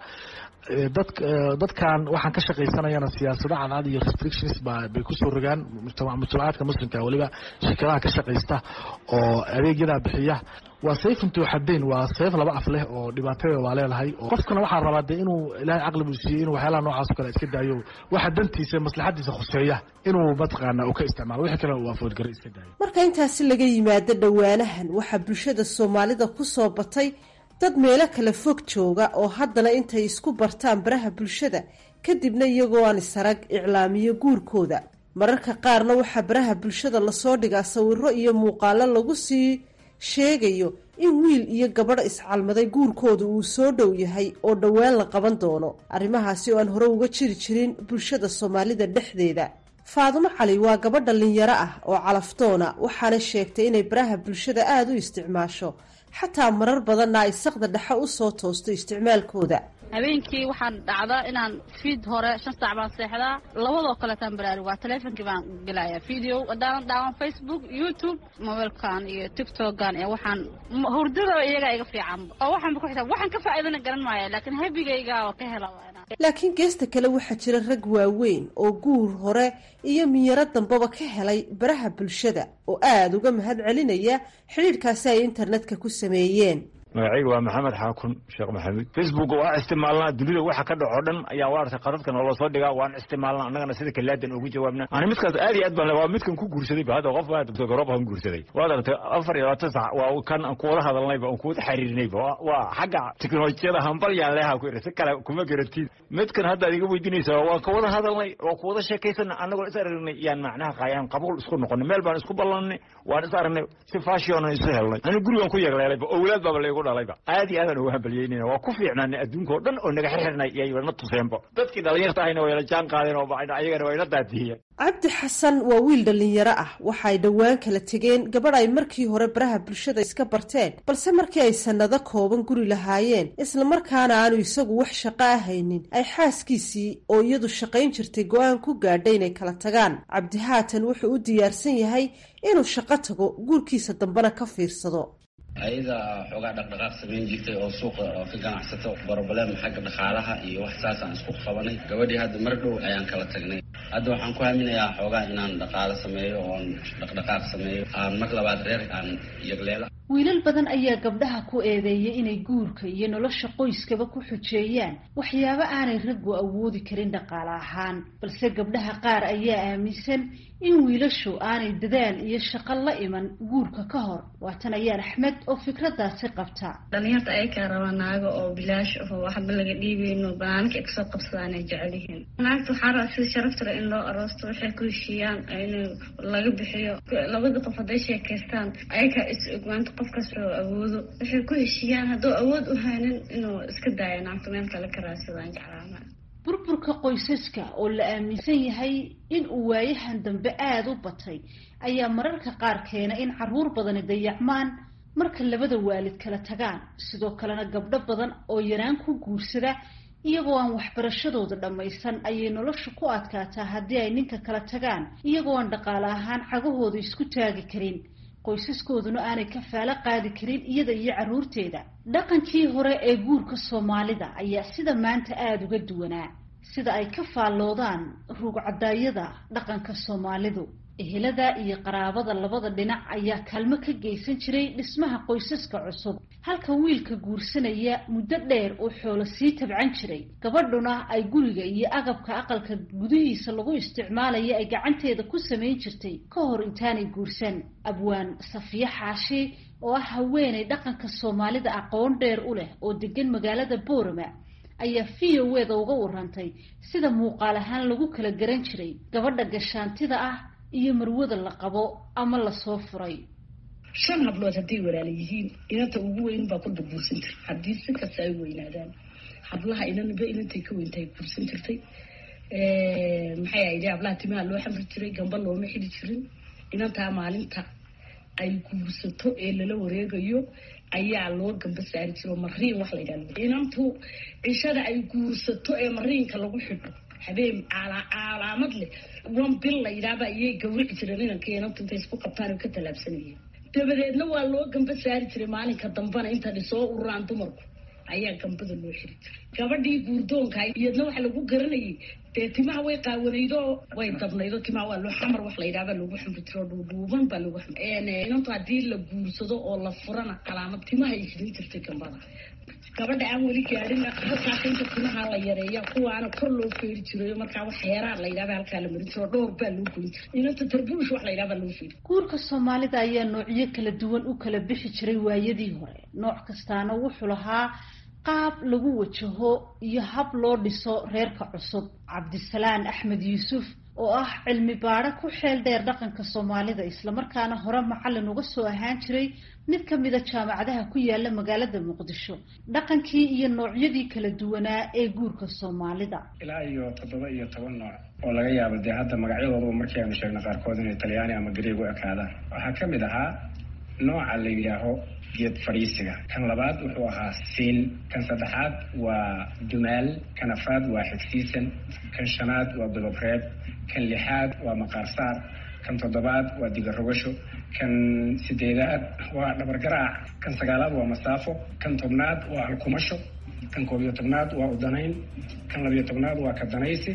dad dadkan waxaan ka shaqaysanayana siyaasado cadcad iyo restrictions ba bay kusoo rogaan mujtamacaadka muslimka weliba shirkadaha ka shaqaysta oo adeegyadaa bixiya waa sayf intuu xadayn waa sayf laba af leh oo dhibaatada waa leedahay qofkana waxaa rabaa dee inuu ilaahay caqli buu siiyey inuu waxyaalaha noocaas o kale iska daayo waxa dantiisa maslaxadiisa khuseeya inuu mataqaana uu ka isticmaalo wixii kale uu afoodgara iska daayo marka intaasi laga yimaado dhowaanahan waxaa bulshada soomaalida ku soo batay dad meelo kale fog jooga oo haddana intay isku bartaan baraha bulshada kadibna iyagoo aan isarag iclaamiyo guurkooda mararka qaarna waxaa baraha bulshada lasoo dhigaa sawiro iyo muuqaalo lagu sii sheegayo in wiil iyo gabadh iscalmaday guurkooda uu soo dhow yahay oo dhowaan la qaban doono arrimahaasi oo aan hore uga jiri jirin bulshada soomaalida dhexdeeda faadumo cali waa gabadh dhallinyaro ah oo calafdoona waxaana sheegtay inay baraha bulshada aada u isticmaasho xataa marar badanna ay saqda dhexe u soo toosto isticmaalkooda habeenkii waxaan dhacdaa inaan fiid hore shan saac baan seexdaa labadoo kaleetaan baraarug waa taleefonkii baan gelaya video haddaanan daawan facebook youtube mobiilkan iyo tictokan ee waxaan hurdada iyagaa iga fiican oo waxaanba ku xitaa waxaan ka faa'iidana garan maaya laakiin habigayga oo ka hela laakiin geesta kale waxaa jira rag waaweyn oo guur hore iyo miyaro dambaba ka helay baraha bulshada oo aada uga mahad celinaya xidhiidhkaasi ay internetka ku sameeyeen magacayga waa maxamed xaakun sheekh maxamuud facebook waa isticmaalnaa dunida waxa ka dhaco dhan ayaa waarta qaradka noola soo dhigaa waan isticmaalnaa annagana sida kalaadan ugu jawaabna ani midkaas aad iyo aad baan waa midkan ku guursaday ba hadda qof baa garoob aan guursaday waad aragtay afar iyo labaatan sac waa kan aan kuwada hadalnayba aan kuwada xiriirinayba waa xagga teknolojiyada hambal yaan leeha ku iri si kale kuma garatid midkan hadda ad iga weydiinaysaa waan kawada hadalnay waa kuwada sheekaysana annagoo is aragnay yaan macnaha qaayaan qabuul isku noqonay meel baan isku ballanay waan is aragnay si fashion isu helnay ani gurigaan ku yeegleelayba owlaad baaba laygu dhalayba aad iyo aadaan ugu hambalyeynayna waa ku fiicnaanay adduunka oo dhan oo naga xirxirnay iyo na tuseenba dadkii dhalinyarta ahayna wayla jaan qaadeen oo ayagana wayna daadiyeen cabdi xasan waa wiil dhallinyaro ah waxa ay dhowaan kala tegeen gabadh ay markii hore baraha bulshada iska barteen balse markii ay sannado kooban guri lahaayeen islamarkaana aanu isagu wax shaqo ah haynin ay xaaskiisii oo iyadu shaqayn jirtay go-aan ku gaadhay inay kala tagaan cabdi haatan wuxuu u diyaarsan yahay inuu shaqo tago guurkiisa dambena ka fiirsado ayada xoogaa dhaqdhaqaaq samayn jirtay oo suuqa oo ka ganacsato broblem xagga dhaqaalaha iyo wax saasaan isku qabanay gabadhii hadda mar dhow ayaan kala tagnay hadda waxaan ku haminayaa xoogaa inaan dhaqaalo sameeyo oon dhaqdhaqaaq sameeyo aan mar labaad reer aan yagleela wiilal badan ayaa gabdhaha ku eedeeya inay guurka iyo nolosha qoyskaba ku xujeeyaan waxyaabo aanay raggu awoodi karin dhaqaale ahaan balse gabdhaha qaar ayaa aaminsan in wiilashu aanay dadaal iyo shaqo la iman guurka ka hor waatan ayaan axmed oo fikradaasi qabta dhalinyarta ayakaa raba naago oo bilaash aho waxba laga dhiibeyno banaanka ay kasoo qabsadaan ay jecel yihiin naagta waxaa raba sida sharafta le in loo aroosto waxay ku heshiiyaan in laga bixiyo labada qof hadday sheekaystaan ayakaa is ogmaanta qof kastoo awoodo waxay ku heshiiyaan hadduu awood u haynin inuu iska daayo naagta meel kale ka raadsadaan jeclaana burburka qoysaska oo la aaminsan yahay in uu waayahan dambe aada u batay ayaa mararka qaar keena in caruur badani dayacmaan marka labada waalid kala tagaan sidoo kalena gabdho badan oo yaraan ku guursada iyagoo aan waxbarashadooda dhammaysan ayay nolosha ku adkaataa haddii ay ninka kala tagaan iyagoo aan dhaqaale ahaan cagahooda isku taagi karin qoysaskooduna aanay kafaalo qaadi karin iyada iyo carruurteeda dhaqankii hore ee guurka soomaalida ayaa sida maanta aada uga duwanaa sida ay ka faalloodaan ruugcadaayada dhaqanka soomaalidu ehelada iyo qaraabada labada dhinac ayaa kaalmo ka geysan jiray dhismaha qoysaska cusub halka wiilka guursanaya muddo dheer uu xoolo sii tabcan jiray gabadhuna ay guriga iyo agabka aqalka gudihiisa lagu isticmaalaya ay gacanteeda ku samayn jirtay ka hor intaanay guursan abwaan safiye xaashi oo ah haweenay dhaqanka soomaalida aqoon dheer u leh oo degan magaalada boorama ayaa v o eda uga warantay sida muuqaal ahaan lagu kala garan jiray gabadha gashaantida ah iyo marwada la qabo ama lasoo furay shan hablood hadday walaala yihiin inanta ugu weyn baa kulba guursan jirta haddii si kasta ay weynaadaan hablaha inanba inantay ka weyntahay guursan jirtay maxay ahayd hablaha timaha loo xamri jiray gamba looma xidi jirin inantaa maalinta ay guursato ee lala wareegayo ayaa loo gamba saari jiro mariin wax la yidhahdo inantu cishada ay guursato ee mariinka lagu xidho habeen calaamad leh wan bil la yidhaahba iyay gawrici jireen inanka inantu intay isku qabtaan oo ka tallaabsanayeen dabadeedna waa loo gamba saari jiray maalinka dambana inta dhisoo ururaan dumarku ayaa gambada loo xiri jiray gabadhii guurdoonka iyadna waxa lagu garanayay dee timaha way qaawanaydo way dabnaydo timaha waa loo xamar wax la yidhahba lagu xamri jiro dhuudhuuban baa lagu xamri inantu haddii la guursado oo la furana calaamad timaha ay xidhin jirtay gambada gabadha aan weli gaadhin halkaas inta timaha la yareeya kuwaana kor loo feeri jirayo markaa wax heeraa la yidhahba halkaa la marin jiro dhowr baa loo goyn jiray inanta tarbuush wax la yidhahba loo feeri guurka soomaalida ayaa noocyo kala duwan u kala bixi jiray waayadii hore nooc kastaana wuxuu lahaa qaab lagu wajaho iyo hab loo dhiso reerka cusub cabdisalaan axmed yuusuf oo ah cilmi baadho ku xeel dheer dhaqanka soomaalida islamarkaana hore macallin uga soo ahaan jiray mid ka mida jaamacadaha ku yaala magaalada muqdisho dhaqankii iyo noocyadii kala duwanaa ee guurka soomaalida ilaa iyo toddoba iyo toban nooc oo laga yaabo dee hadda magacyadooduba markii aynu sheegna qaarkood inay talyaani ama gareeg u ekaadaan waxaa ka mid ahaa nooca la yidhaaho geed fadhiisiga kan labaad wuxuu ahaa siin kan saddexaad waa dumaal kan afaad waa xigsiisan kan shanaad waa godobreeb kan lixaad waa maqaarsaar kan toddobaad waa digarogasho kan sideedaad waa dhabargaraac kan sagaalaad waa masaafo kan tobnaad waa halkumasho kan koob iyo tobnaad waa udanayn kan labiyo tobnaad waa kadanaysi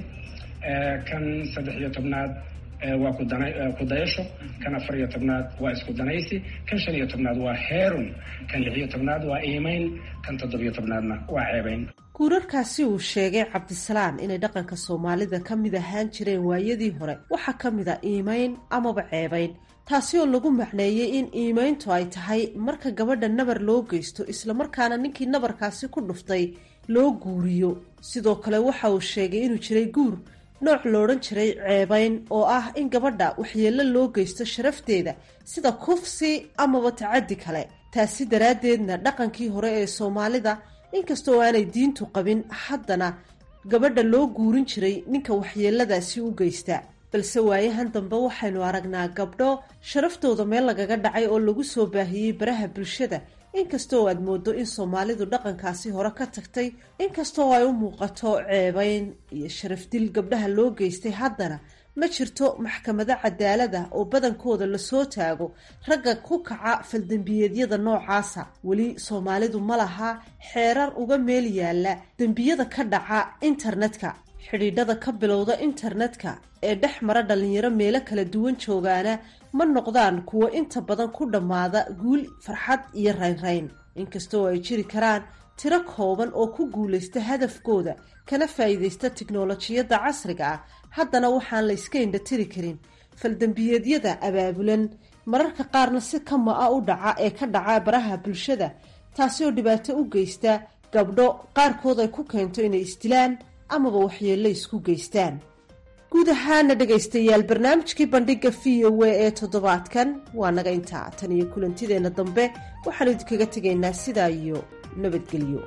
kan saddex iyo tobnaad waa kudayasho kan afar iyo tobnaad waa isku danaysi kan shan iyo tobnaad waa heerun kan lix iyo tobnaad waa iimayn kan toddobiyo tobnaadna waa ceebayn guurarkaasi uu sheegay cabdisalaan inay dhaqanka soomaalida ka mid ahaan jireen waayadii hore waxaa ka mid a iimayn amaba ceebayn taasi oo lagu macneeyey in iimayntu ay tahay marka gabadha nabar loo geysto islamarkaana ninkii nabarkaasi ku dhuftay loo guuriyo sidoo kale waxa uu sheegay inuu jiray guur nooc loodhan jiray ceebayn oo ah in gabadha waxyeello loo geysto sharafteeda sida kufsi amaba tacaddi kale taasi daraaddeedna dhaqankii hore ee soomaalida inkastoo aanay diintu qabin haddana gabadha loo guurin jiray ninka waxyeeladaasi u geysta balse waayahan dambe waxaynu aragnaa gabdho sharaftooda meel lagaga dhacay oo lagu soo baahiyey baraha bulshada inkastoo aad moodo in soomaalidu dhaqankaasi hore ka tagtay inkastoo ay u muuqato ceebeyn iyo sharafdil gabdhaha loo geystay haddana ma jirto maxkamado cadaalada oo badankooda lasoo taago ragga ku kaca faldembiyeedyada noocaasa weli soomaalidu ma laha xeerar uga meel yaalla dembiyada ka dhaca internetka xidhiidhada ka bilowda internetka ee dhex mara dhalinyaro meelo kala duwan joogaana ma noqdaan kuwo inta badan ku dhammaada guul farxad iyo raynrayn inkastoo ay jiri karaan tiro kooban oo ku guulaysta hadafkooda kana faa'iidaysta tiknolojiyadda casriga ah haddana waxaan la yska indhatiri karin faldembiyeedyada abaabulan mararka qaarna si kama a u dhaca ee ka dhaca baraha bulshada taasi oo dhibaato u geysta gabdho qaarkood ay ku keento inay isdilaan amaba waxyeello isku geystaan guud ahaana dhegaystayaal barnaamijkii bandhiga v o a ee toddobaadkan waa naga intaa tan iyo kulantideenna dambe waxaanu idinkaga tegaynaa sidaa iyo nabadgelyo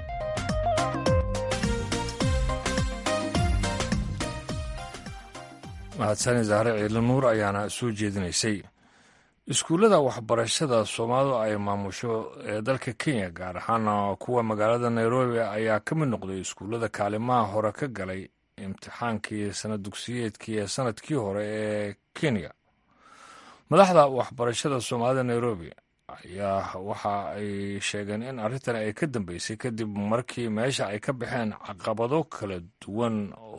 mahadsani zahre ciidli nuur ayaana soo jeedinaysay iskuullada waxbarashada soomaalidu ay maamusho ee dalka kenya gaar ahaan kuwa magaalada nairobi ayaa ka mid noqday iskuullada kaalimaha hore ka galay imtixaankii sanad dugsiyeedkii ee sanadkii hore ee kenya madaxda waxbarashada soomaalida nairobi ayaa waxa ay sheegeen in arrintan ay ka dambeysay kadib markii meesha ay ka baxeen caqabado kala duwan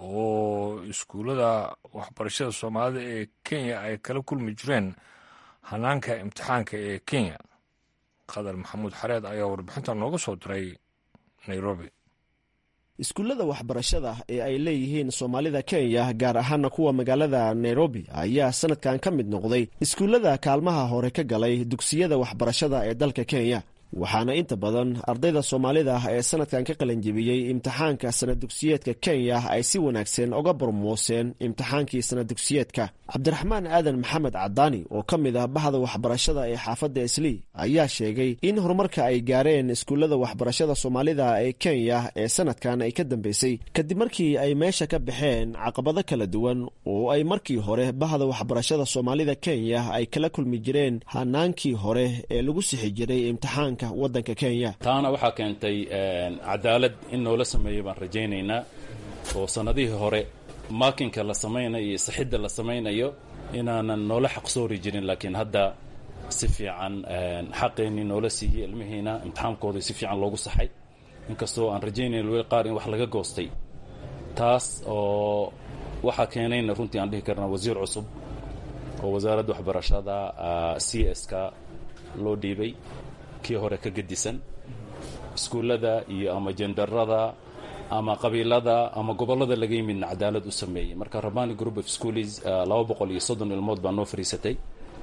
oo iskuullada waxbarashada soomaalida ee kenya ay kala kulmi jireen hanaanka imtixaanka ee kenya qadar maxamuud xareed ayaa warbixinta nooga soo diray nairobi iskuullada waxbarashada ee ay leeyihiin soomaalida kenya gaar ahaana kuwa magaalada nairobi ayaa sanadkan ka mid noqday iskuullada kaalmaha hore ka galay dugsiyada waxbarashada ee dalka kenya waxaana inta badan ardayda soomaalida ee sanadkan ka qalanjebiyey imtixaanka sanad dugsiyeedka kenya ay si wanaagsan uga barmooseen imtixaankii sanad dugsiyeedka cabdiraxmaan aadan maxamed cadaani oo ka mid ah bahda waxbarashada ee xaafadda islii ayaa sheegay in horumarka ay gaareen iskuullada waxbarashada soomaalida ee kenya ee sanadkan ay ka dambeysay kadib markii ay meesha ka baxeen caqabado kala duwan oo ay markii hore bahda waxbarashada soomaalida kenya ay kala kulmi jireen hanaankii hore ee lagu sixi jiray imtixaanka wadanka kenya taana waxaa keentay cadaalad in noola sameeyo baan rajaynaynaa oo sannadihii hore maakinka la samaynayo iyo sixidda la samaynayo inaanan noola xaqsoori jirin laakiin hadda si fiican xaqeennii noola siiyey ilmihiina imtixaankooda si fiican loogu saxay inkastoo aan rajaynayn weli qaar in wax laga goostay taas oo waxaa keenayna runtii aan dhihi karnaa wasiir cusub oo wasaaradda waxbarashada c s ka loo dhiibay kii hore ka gedisan iskuullada iyo ama jendarada ama qabiilada ama gobollada laga yimidna cadaalad u sameeyey marka rabani group of schools laba boqol iyo soddon ilmood baa noo fariisatay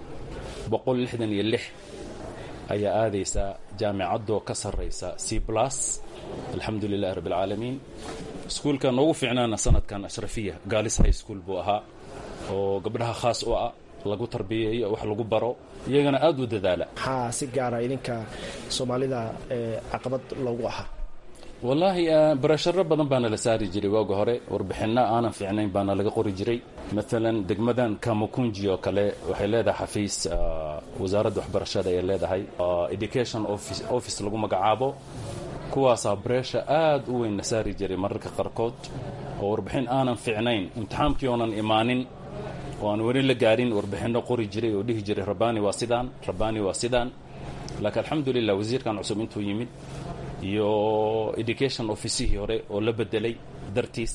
boqol lixdan iyo lix ayaa aadaysa jaamicadoo ka sarraysa c plus alxamdu lilahi rabbi alcaalamiin iskuulka noogu fiicnaana sanadkan ashrafiya gaalis high school buu ahaa oo gabdhaha khaas u ah lagu tarbiyeeyo wax lagu baro iyagana aada u dadaala maxaa si gaara idinka soomaalida caqabad loogu ahaa wallaahi barasharo badan baana la saari jiray waaga hore warbixinno aanan fiicnayn baana laga qori jiray maalan degmadan kamukunji oo kale waxay leedahay xafiis wasaaradda waxbarashada ay leedahay education office lagu magacaabo kuwaasaa bareesha aad u weyn la saari jiray mararka qaarkood oo warbixin aanan fiicnayn imtixaankii oonan imaanin oo aan weli la gaarin warbixinno qori jiray oo dhihi jiray rabani waa sidaan rabani waa sidaan laakiin alxamdulilah wasiirkan cusub intuu yimid iyo education officihii hore oo la bedelay dartiis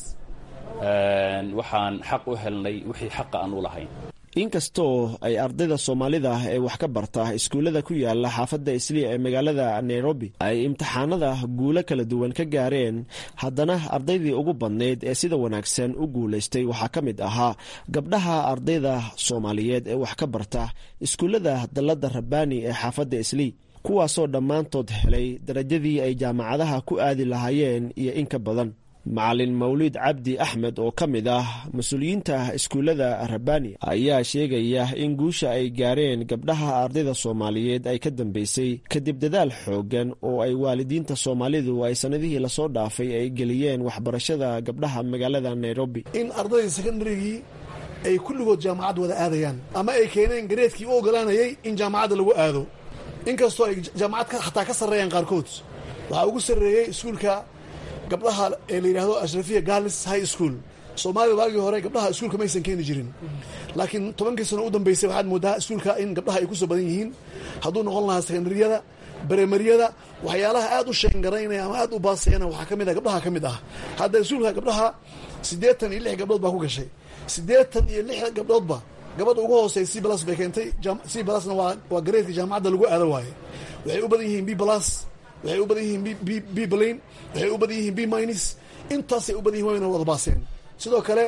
waxaan xaq u helnay wixii xaqa aan u lahayn inkastoo ay ardayda soomaalida ee wax ka barta iskuullada ku yaala xaafadda isliya ee magaalada nairobi ay imtixaanada guulo kala duwan ka gaareen haddana ardaydii ugu badnayd ee sida wanaagsan u guulaystay waxaa ka mid ahaa gabdhaha ardayda soomaaliyeed ee wax ka barta iskuullada dalladda rabbaani ee xaafadda islii kuwaasoo dhammaantood helay darajadii ay jaamacadaha ku aadi lahaayeen iyo in ka badan macalin mawlid cabdi axmed oo ka mid ah mas-uuliyiinta iskuullada rabani ayaa sheegaya in guusha ay gaareen gabdhaha ardayda soomaaliyeed ay ka dambeysay kadib dadaal xoogan oo ay waalidiinta soomaalidu ay sanadihii lasoo dhaafay ay geliyeen waxbarashada gabdhaha magaalada nairobi in ardayda secondarygii ay kulligood jaamacad wada aadayaan ama ay keeneen gareedkii u ogolaanayay in jaamacadda lagu aado inkastoo ay jaamacad xataa ka sarreeyaan qaarkood waxaa ugu sarreeyey iskuulka gabdhaha ee la yidhaahdo ashrafiya garlis high school soomaalida waagii hore gabdhaha iskuulka maysan keeni jirin laakiin tobankii sano u dambeysay waxaad moodaa iskuulka in gabdhaha ay ku soo badan yihiin hadduu noqon lahaa sekondariyada baremariyada waxyaalaha aad u sheengaraynaya ama aad u baasayana waxaa ka mid ah gabdhaha ka mid ah hadda iskuulka gabdhaha siddeetan iyo lix gabdhood baa ku gashay siddeetan iyo lix gabdhoodba gabadha ugu hoosey c blas bay keentay c blasna waa waa gareedka jaamacadda lagu aado waaye waxay u badan yihiin b blas waxay u badan yihiin b blain waxay u badan yihiin b minus intaasay u badan yihin wayna wada baaseen sidoo kale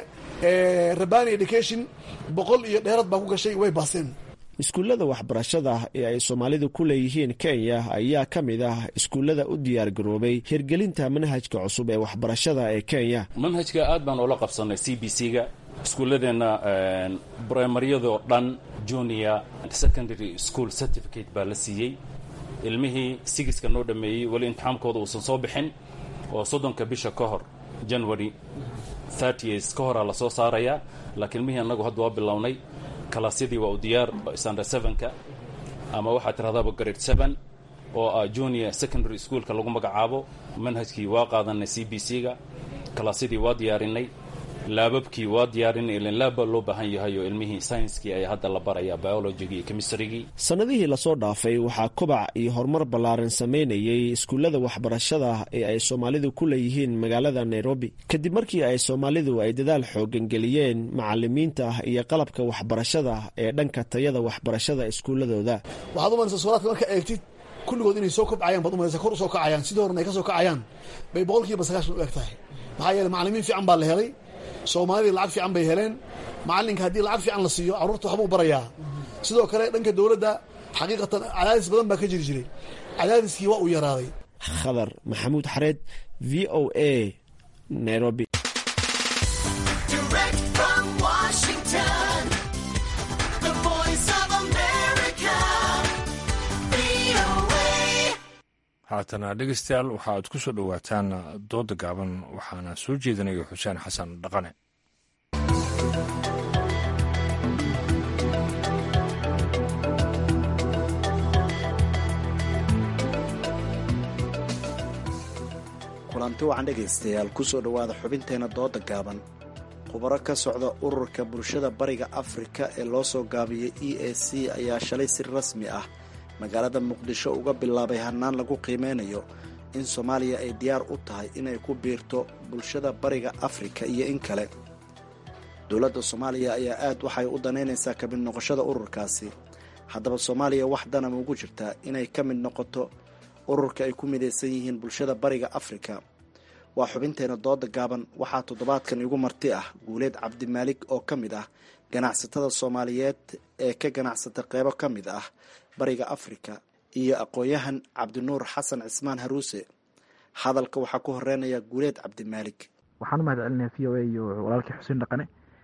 rabani education boqol iyo dheerad baa ku gashay way baaseen iskuullada waxbarashada ee ay soomaalidu ku leeyihiin kenya ayaa ka mid ah iskuullada u diyaar garoobay hirgelinta manhajka cusub ee waxbarashada ee kenya manhajka aad baan ula qabsanay c b c ga iskuulladeenna brimaryadoo dhan junior secondary school certificate baa la siiyey ilmihii sigiska noo dhammeeyey weli imtixaankooda uusan soo bixin oo soddonka bisha ka hor january thirties ka horaa lasoo saarayaa laakiin ilmihii annagu hadda waa bilownay kalaasyadii waa u diyaar standard sevenka ama waxaa tirahdaaba grade seven oo ah junior secondary schoolka lagu magacaabo manhajkii waa qaadanay c b c ga kalaasyadii waa diyaarinay laababkii waa diyaarinay ilan laabba loo baahan yahay oo ilmihii saynskii ayaa hadda la barayaa biologigii iyo chemistrygii sannadihii lasoo dhaafay waxaa kobac iyo horumar ballaaran samaynayay iskuullada waxbarashada ee ay soomaalidu ku leeyihiin magaalada nairobi kadib markii ay soomaalidu ay dadaal xoogan geliyeen macalimiinta iyo qalabka waxbarashada ee dhanka tayada waxbarashada iskuulladooda waxaad umalaysa suuraadka marka eegtid kulligood inay soo kobcayaan baad umalaysa kor usoo kacayaan sidii horena ay ka soo kacayaan bay boqol kiiba sagaashan u eg tahay maxaa yeeley macalimiin fiican baa la helay soomaalidii lacag fiican bay heleen macalinka haddii lacag fiican la siiyo carruurta waxbuu barayaa sidoo kale dhanka dowladda xaqiiqatan cadaadis badan baa ka jiri jiray cadaadiskii waa uu yaraaday khadar maxamuud xareed v o a nairobi haatana dhegeystayaal waxaaad ku soo dhowaataan dooda gaaban waxaana soo jeedinaya xuseen xasan dhaqane kulanti wacan dhegaystayaal kusoo dhowaada xubinteena dooda gaaban khubaro ka socda ururka bulshada bariga afrika ee loo soo gaabiyey e a c ayaa shalay si rasmi ah magaalada muqdisho uga bilaabay hannaan lagu qiimeynayo in soomaaliya ay diyaar u tahay inay ku biirto bulshada bariga afrika iyo in kale dowladda soomaaliya ayaa aad waxay u danaynaysaa ka mid noqoshada ururkaasi haddaba soomaaliya wax dana maugu jirtaa inay ka mid noqoto ururka ay ku midaysan yihiin bulshada bariga afrika waa xubinteena dooda gaaban waxaa toddobaadkan igu marti ah guuleed cabdimaalik oo ka mid ah ganacsatada soomaaliyeed ee ka ganacsata qeybo ka mid ah bariga afrika iyo aqoon-yahan cabdinuur xasan cismaan haruuse hadalka waxaa ku horeynaya guuleed cabdimaalik waxaan u mahad celinaya v o a iyo walaalkii xuseen dhaqane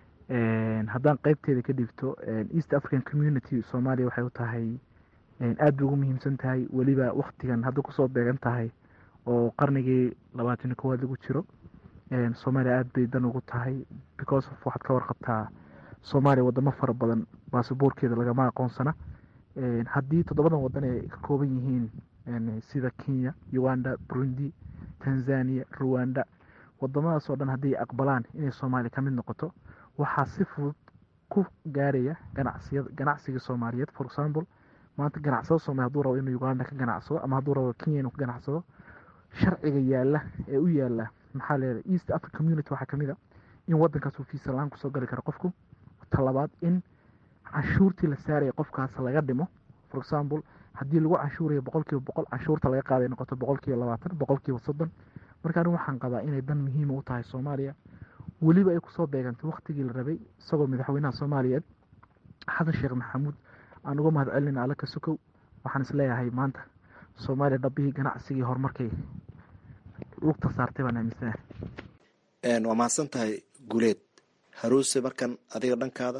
haddaan qeybteeda ka dhigto east african community soomaaliya waxay u tahay aad bay ugu muhiimsan tahay weliba waktigan hadda kusoo beegan tahay oo qarnigii labaatan iyo kowaad lagu jiro soomaaliya aad bay dan ugu tahay because of waxaad ka warqabtaa soomaaliya wadamo fara badan basaboorkeeda lagama aqoonsana haddii toddobadan wadan ay ka kooban yihiin sida kenya uganda burundi tanzania ruwanda wadamadaas oo dhan hadday aqbalaan inay soomaaliya ka mid noqoto waxaa si fudud ku gaaraya ganacsiya ganacsiga soomaaliyeed for example maanta ganacsado soomaliya haduu rabo inuu uganda ka ganacsado ama hadduu rabo kenya inuu ka ganacsado sharciga yaala ee u yaala maxaa leedahay east africa community waxaa kamid a in wadankaas uu fiisa la-aan kusoo gali karo qofku talabaad in canshuurtii la saaraya qofkaas laga dhimo for example haddii lagu canshuurayo boqol kiiba boqol canshuurta laga qaaday noqoto boqol kiiba labaatan boqol kiiba soddon marka anig waxaan qabaa inay dan muhiima u tahay soomaaliya weliba ay kusoo beegantay waktigii la rabay isagoo madaxweynaha soomaaliyeed xasan sheekh maxamuud aan uga mahad celinayna alla ka sukow waxaan isleeyahay maanta soomaaliya dhabbihii ganacsigii horumarkay lugta saartay baan aaminsanahay waa mahadsan tahay guuleed haruuse markan adiga dhankaada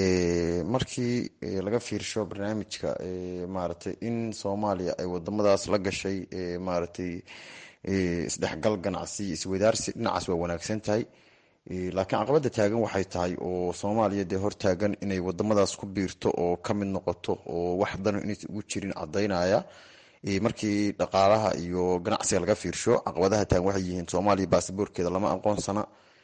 markii laga fiirsho barnaamijka maaragtay in soomaaliya ay wadamadaas la gashay maaragtay isdhexgal ganacsi iswadaarsi dhinacaas waa wanaagsan tahay laakiin caqabada taagan waxay tahay oo soomaaliya dee hortaagan inay wadamadaas ku biirto oo ka mid noqoto oo wax dano inaysan ugu jirin cadaynaya markii dhaqaalaha iyo ganacsiga laga fiirsho caqabadaha taagan waxay yihiin soomaaliya baasaboorkeeda lama aqoonsana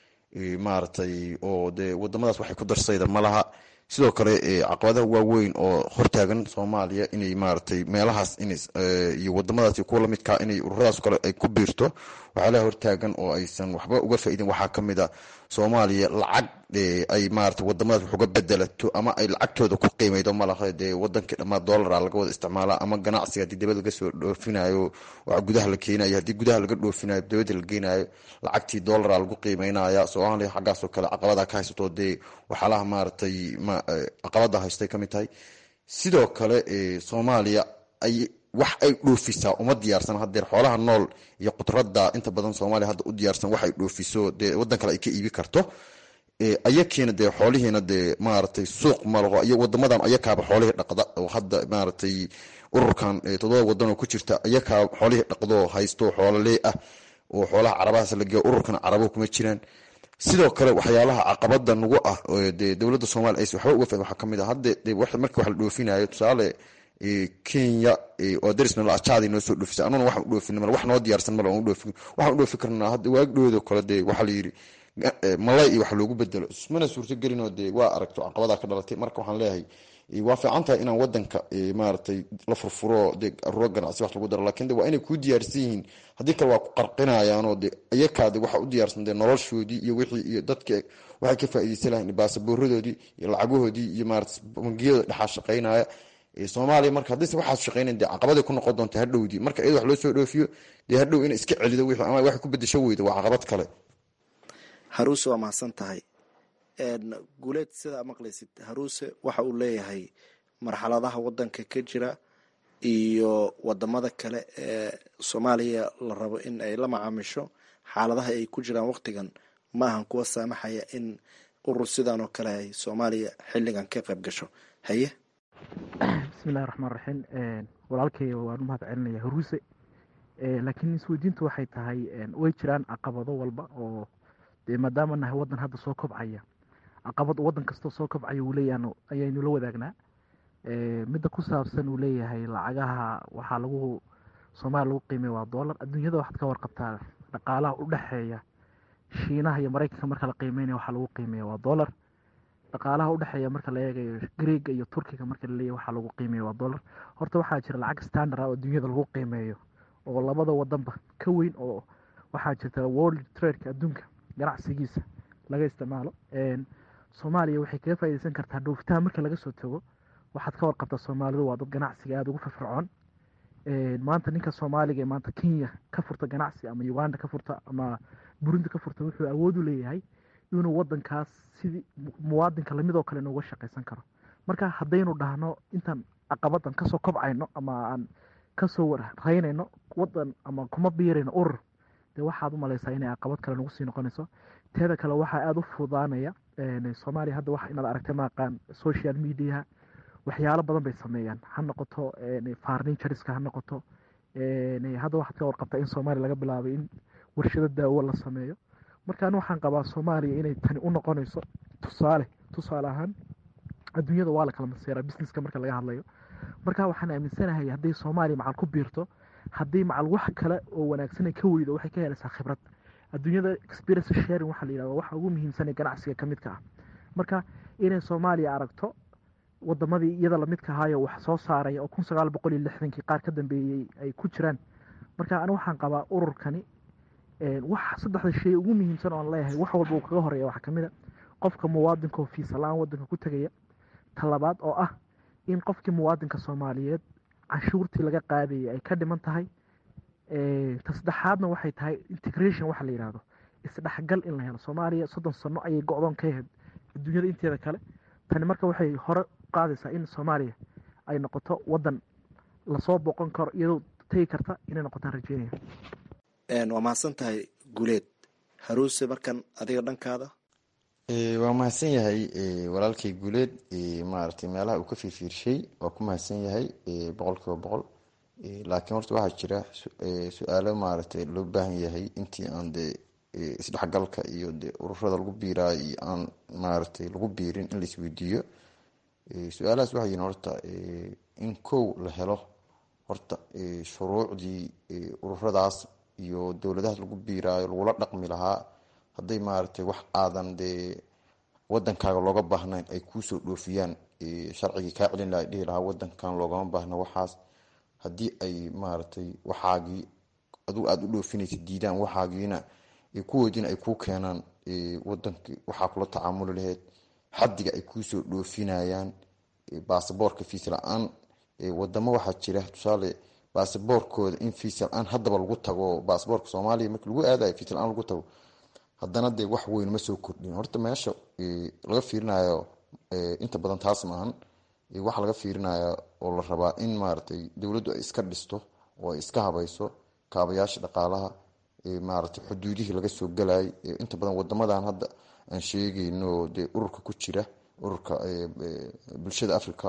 maaragtay oo dee wadamadaas waxay ku darsayda ma laha sidoo kale caqabadaha waaweyn oo hortaagan soomaaliya inay maaragtay meelahaas in iyo wadamadaas kuwa lamidkaa inay ururadaas kale ay ku biirto waxyaalaha hortaagan oo aysan waxba uga faa'iidin waxaa ka mid a soomaaliya lacag ay maarata wadamadaas wax uga bedelato ama ay lacagtooda ku qiimeydo malaha dee wadankii dhammaa dollara laga wada isticmaala ama ganacsiga haddii dibad laga soo dhoofinayo waa gudaha la keenayo haddii gudaha laga dhoofinayo dibadda la geenayo lacagtii dollara lagu qiimeynaya soomaaliya xaggaasoo kale caqabada ka haysato dee waxyaalaha maaragtay caqabada haystay ka mid tahay sidoo kale soomaaliya ay wax ay dhoofisaa uma diyaarsan hadeer xoolaha nool iyo qudrada inta badan soomaaliya hadda u diyaarsan wax ay dhoofiso dee wadan kale ay ka iibi karto ayakiina dee xoolihiina dee maaragtay suuq malaho iyo wadamadan ayakaaba xoolihii dhaqda oo hadda maaragtay ururkan todoba wadan oo ku jirta ayakaa xoolihii dhaqdo haysto xoololee ah oo xoolaha carabahaas la geeyo ururkan carabo kuma jiraan sidoo kale waxyaalaha caqabada nagu ah dee dowladda soomaliya aysan waxba uga fahmin waxaa kamid ah hadde markii wax la dhoofinayo tusaale kenya oo darisna la ajaadi noo soo dhoofisa anuna waxaan u dhoofin mal wax noo diyaarsan mal waan u dhoofin waxaan u dhoofi karnaa hadda waagdhoodo kale dee waxaa la yidhi malay iyo wax loogu bedelo mana suurtagelinoo dee waa aragto caqabadaa ka dhalatay marka waxaan leeyahay waa fiican tahay inaan wadanka maaragtay la furfuro dee aruuro ganacsi wax lagu daro lakin de waa inay kuu diyaarsan yihiin haddii kale waa ku qarqinayaanoo de iyakaade waxa u diyaarsan dee noloshoodii iyo wixii iyo dadka waxay ka faaideysan lahayn baasaboораdoodii iyo lacagahoodii iyo maarata bangiyada dhexaa shaqeynaya soomaaliya marka haddayse waxaad shaqeynayn dee caqabaday ku noqon doonta hadhowdii marka iyada wax loo soo dhoofiyo dee hadhow ina iska celido wixii ama waxay ku bedesho weyda waa caqabad kale haruuse waa mahadsan tahay guuleed sidaa maqlaysid haruuse waxa uu leeyahay marxaladaha wadanka ka jira iyo wadamada kale ee soomaaliya la rabo in ay la macaamisho xaaladaha ay ku jiraan waqtigan ma ahan kuwa saamaxaya in urur sidan oo kale ay soomaaliya xilligan ka qayb gasho haye bismillahi raxmaan raxiim walaalkay waan u mahad celinaya haruuse laakiin isweydiintu waxay tahay way jiraan caqabado walba oo dee maadaama nahay wadan hadda soo kobcaya caqabad wadan kastoo soo kobcaya uu leeyahan ayaynu la wadaagnaa midda ku saabsan uu leeyahay lacagaha waxaa lagu soomaaliya lagu qiimeya waa dollar adduunyada waxaad ka warqabtaa dhaqaalaha u dhexeeya shiinaha iyo maraykanka marka la qiimeynaya waxaa lagu qiimeeya waa dollar dhaqaalaha udhexeeya marka la eegayo greega iyo turkiga marka laleeyahy waxaa lagu qiimeeya waa dollar horta waxaa jira lacag standard ah oo adduunyada lagu qiimeeyo oo labada wadanba ka weyn oo waxaa jirta world tradeka adduunka ganacsigiisa laga isticmaalo soomaaliya waxay kaga faaideysan kartaa dhoofitaan marka laga soo tago waxaad ka warqabtaa soomaalidu waa dad ganacsiga aada ugu firfircoon maanta ninka soomaaliga ee maanta kenya ka furta ganacsi ama uganda ka furta ama burundi ka furta wuxuu awood u leeyahay inuu wadankaas sidii muwaadinka lamidoo kale nooga shaqaysan karo marka haddaynu dhahno intaan caqabadan kasoo kobcayno ama aan kasoo warreynayno wadan ama kuma biirayno urur dee waxaad u malaysaa inay caqabad kale nagu sii noqonayso teeda kale waxaa aada u fududaanaya soomaaliya hadda wax inaad aragtay maaqaan social mediaha waxyaalo badan bay sameeyaan ha noqoto farnituriska ha noqoto hadda waxaad ka warqabtaa in soomaaliya laga bilaabay in warshado daawo la sameeyo marka ani waxaan qabaa soomaaliya inay tani u noqonayso tusaale tusaale ahaan adduunyada waa la kala maseeraa businesska marka laga hadlayo marka waxaan aaminsanahay hadday soomaaliya macal ku biirto haddii macal wax kale oo wanaagsanay ka weydo waxay ka helaysaa khibrad adduunyada experience sharing waxaa la yidhahda waxa ugu muhiimsanee ganacsiga ka midka ah marka inay soomaaliya aragto wadamadii iyada lamidka ahaayo wax soo saaraya oo kun sagaal boqol iyo lixdankii qaar ka dambeeyey ay ku jiraan marka ani waxaan qabaa ururkani wax saddexda shay ugu muhiimsan oon leeyahay wax walba uu kaga horeeya waxaa kamid a qofka muwaadinka oo fiisa la-aan wadanka ku tegaya talabaad oo ah in qofkii muwaadinka soomaaliyeed canshuurtii laga qaadayay ay ka dhiman tahay ta saddexaadna waxay tahay integration waxa la yidhahdo isdhexgal in la helo soomaaliya soddon sano ayay go-doon ka ahayd adduunyada inteeda kale tani marka waxay hore qaadaysaa in soomaaliya ay noqoto wadan lasoo boqon karo iyadoo tegi karta inay noqotaan rajeynaya waa mahadsan tahay guuleed haruuse markan adiga dhankaada waa mahadsan yahay walaalkay guuleed maaragtay meelaha uu ka fiirfiirshay waa ku mahadsan yahay boqol kiiba boqol laakiin horta waxaa jira su-aalo maaragtay loo baahan yahay intii aan dee isdhexgalka iyo dee ururada lagu biiraayo iyo aan maaragtay lagu biirin in la isweydiiyo su-aalahaas waxay yihiin horta in kow la helo horta shuruucdii ururadaas iyo dowladahaas lagu biiraayo lagula dhaqmi lahaa hadday maaragtay wax aadan dee wadankaaga looga baahnayn ay kuusoo dhoofiyaan sharcigii kaa celin laha dhihi lahaa wadankan loogama baahna waxaas haddii ay maaragtay waxaagii adigu aada u dhoofinaysa diidaan waxaagiina kuwoodiina ay kuu keenaan wadankii waxaa kula tacaamuli laheyd xadiga ay kuusoo dhoofinayaan baasaboorka fiis la-aan wadamo waxaa jira tusaale baasaboorkooda in fiis la-aan haddaba lagu tago baasaboorka soomaaliya marki lagu aadayo fiis la-aan lagu tago haddana dee wax weyn ma soo kordhin horta meesha laga fiirinayo inta badan taas maahan waxa laga fiirinaya oo la rabaa in maaragtay dowladdu ay iska dhisto oo ay iska habayso kaabayaasha dhaqaalaha maaragtay xuduudihii laga soo galayay inta badan wadamadan hadda aan sheegayno dee ururka ku jira ururka bulshada africa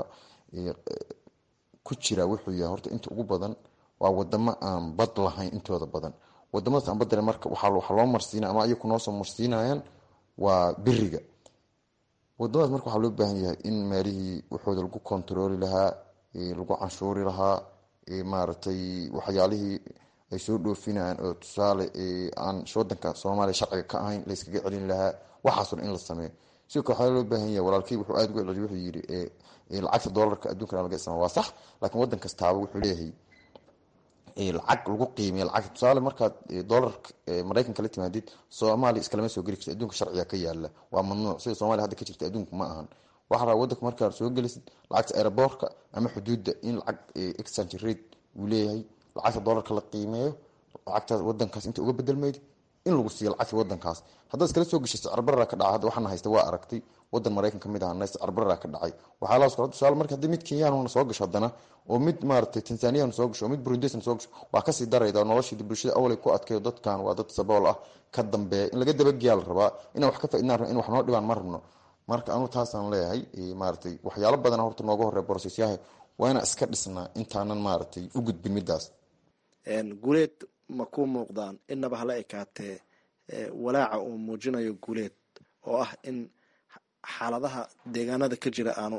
ku jira wuxuu yahay horta inta ugu badan waa wadamo aan bad lahayn intooda badan wadamadaas aan badale marka waxaa loo marsiina ama ayaku noosoo marsiinayaan waa beriga wadamadaas marka waxaa loo baahan yahay in meelihii waxooda lagu kontarooli lahaa lagu canshuuri lahaa maaragtay waxyaalihii ay soo dhoofinayaan oo tusaale aan wadanka soomaaliya sharciga ka ahayn la yskaga celin lahaa waxaasoo in la sameeyo sidoo kale waxaa loo baahan yahay walaalkey wuxuu aada uga celiy wuxuu yidhi lacagta doolarka addunkana laga isticmaala waa sax laakiin wadan kastaaba wuxuu leeyahay lacag lagu qiimiya lacagta tusaale markaad doolarka maraykanka la timaadid soomaaliya iskalama soo geli karti adduunka sharciga ka yaala waa mamnuuc sida soomaliya hadda ka jirta adduunka ma ahan waxaa rabaa wadanka markaad soo gelisid lacagta aeroboortka ama xuduudda in lacag exchange rate uu leeyahay lacagta doolarka la qiimeeyo lacagtaas wadankaas inta uga bedelmayd in lagu siiyo lacagta wadankaas haddaad iskala soo geshay sicirbarara ka dhacay hadda waxaana haysta waa aragtay wadan maraykan ka mid ahana sicirbarara ka dhacay waxaa laas kala tusaale marka haddii mid kenyaanuna soo gasho haddana oo mid maaragtay tanzaniyana soo gasho oo mid burundisna soo gasho waa kasii darayda noloshii bulshada awalay ku adkeeyo dadkan waa dad sabool ah ka dambeeya in laga dabageyaa la rabaa inaan wax ka faaidnaan rabno in wax noo dhibaan ma rabno marka anu taasaan leeyahay maaragtay waxyaalo badana horta nooga horreya borosesyaha waa inaan iska dhisnaa intaanan maaragtay u gudbin midaas guuleed ma ku muuqdaan inaba hala ekaatee walaaca uu muujinayo guuleed oo ah in xaaladaha deegaanada ka jira aanu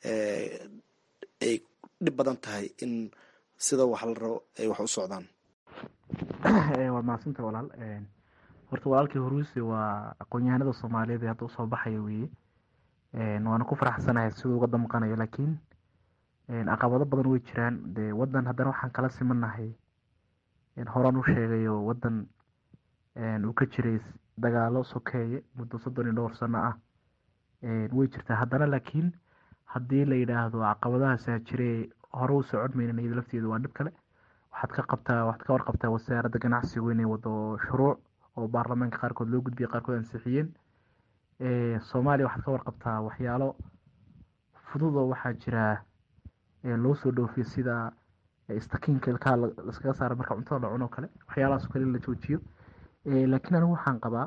ay dhib badan tahay in sida wax la rabo ay wax u socdaan waa mahadsanta walaal horta walaalkii huruuse waa aqoon-yahanada soomaaliyeed ee hadda usoo baxaya weeye waana ku faraxsanahay siduu uga damqanayo laakiin caqabado badan way jiraan dee wadan haddana waxaan kala simanahay horaan u sheegayo wadan uu ka jiray dagaalo sokeeye muddo soddon iyo dhowr sano ah way jirtaa haddana laakiin haddii la yidhaahdo caqabadahaasaa jire hore u socon maynan iyada lafteedu waa dhib kale waxaad ka qabtaa waxaad ka warqabtaa wasaaradda ganacsigu inay wado shuruuc oo baarlamaanka qaarkood loo gudbiyay qaarkood ansixiyeen soomaaliya waxaad ka warqabtaa waxyaalo fudud oo waxaa jira loo soo dhoofiyo sida istakiinka ilkaha laskaga saara marka cuntada la cuno kale waxyaalahaas kale in la joojiyo laakiin anigu waxaan qabaa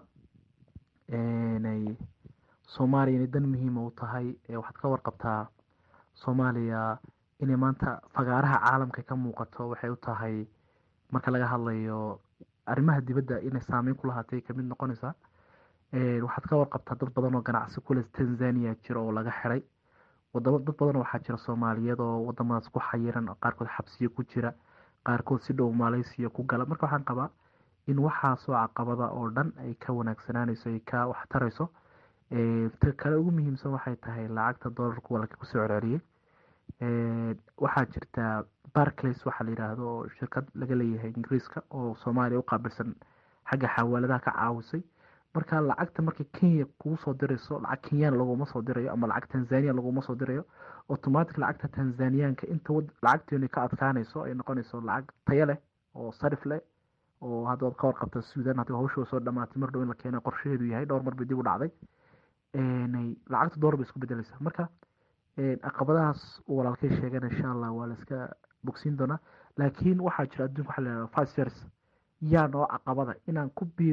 inay soomaaliya inay dan muhiima u tahay waxaad ka warqabtaa soomaaliya inay maanta fagaaraha caalamka ka muuqato waxay u tahay marka laga hadlayo arrimaha dibadda inay saameyn ku lahaatay kamid noqonaysaa waxaad ka warqabtaa dad badan oo ganacsi kule tanzania jira oo laga xiray wadamo dad badan waxaa jira soomaaliyeed oo wadamadaas ku xayiran qaarkood xabsiyo ku jira qaarkood si dhow maaleysiya ku gala marka waxaan qabaa in waxaasoo caqabada oo dhan ay ka wanaagsanaanayso ay ka waxtarayso ta kale ugu muhiimsan waxay tahay lacagta doolarku walka kusoo celceliyey waxaa jirta barclays waxaa la yidhaahdo oo shirkad laga leeyahay ingiriiska oo soomaaliya u qaabilsan xagga xawaaladaha ka caawisay marka lacagta markay kenya kugu soo dirayso lacag kenyaan laguma soo dirayo ama lacag tanzania laguma soo dirayo automatic lacagta tanzaniyaanka inta lacagteenu ka adkaanayso ay noqonayso lacag tayo leh oo sarif leh oo hadda waad ka warqabta suudan haddii hawsha soo dhamaatay mar dhow in la keena qorshaheedu yahay dhowr mar bay dib u dhacday lacagta door bay isku bedelaysaa marka caqabadahaas uu walaalkay sheegana insha allah waa la iska bogsiin doonaa laakiin waxaa jira adduunka waxaa la yihahda five years yaa noo caqabada inaan ku biirno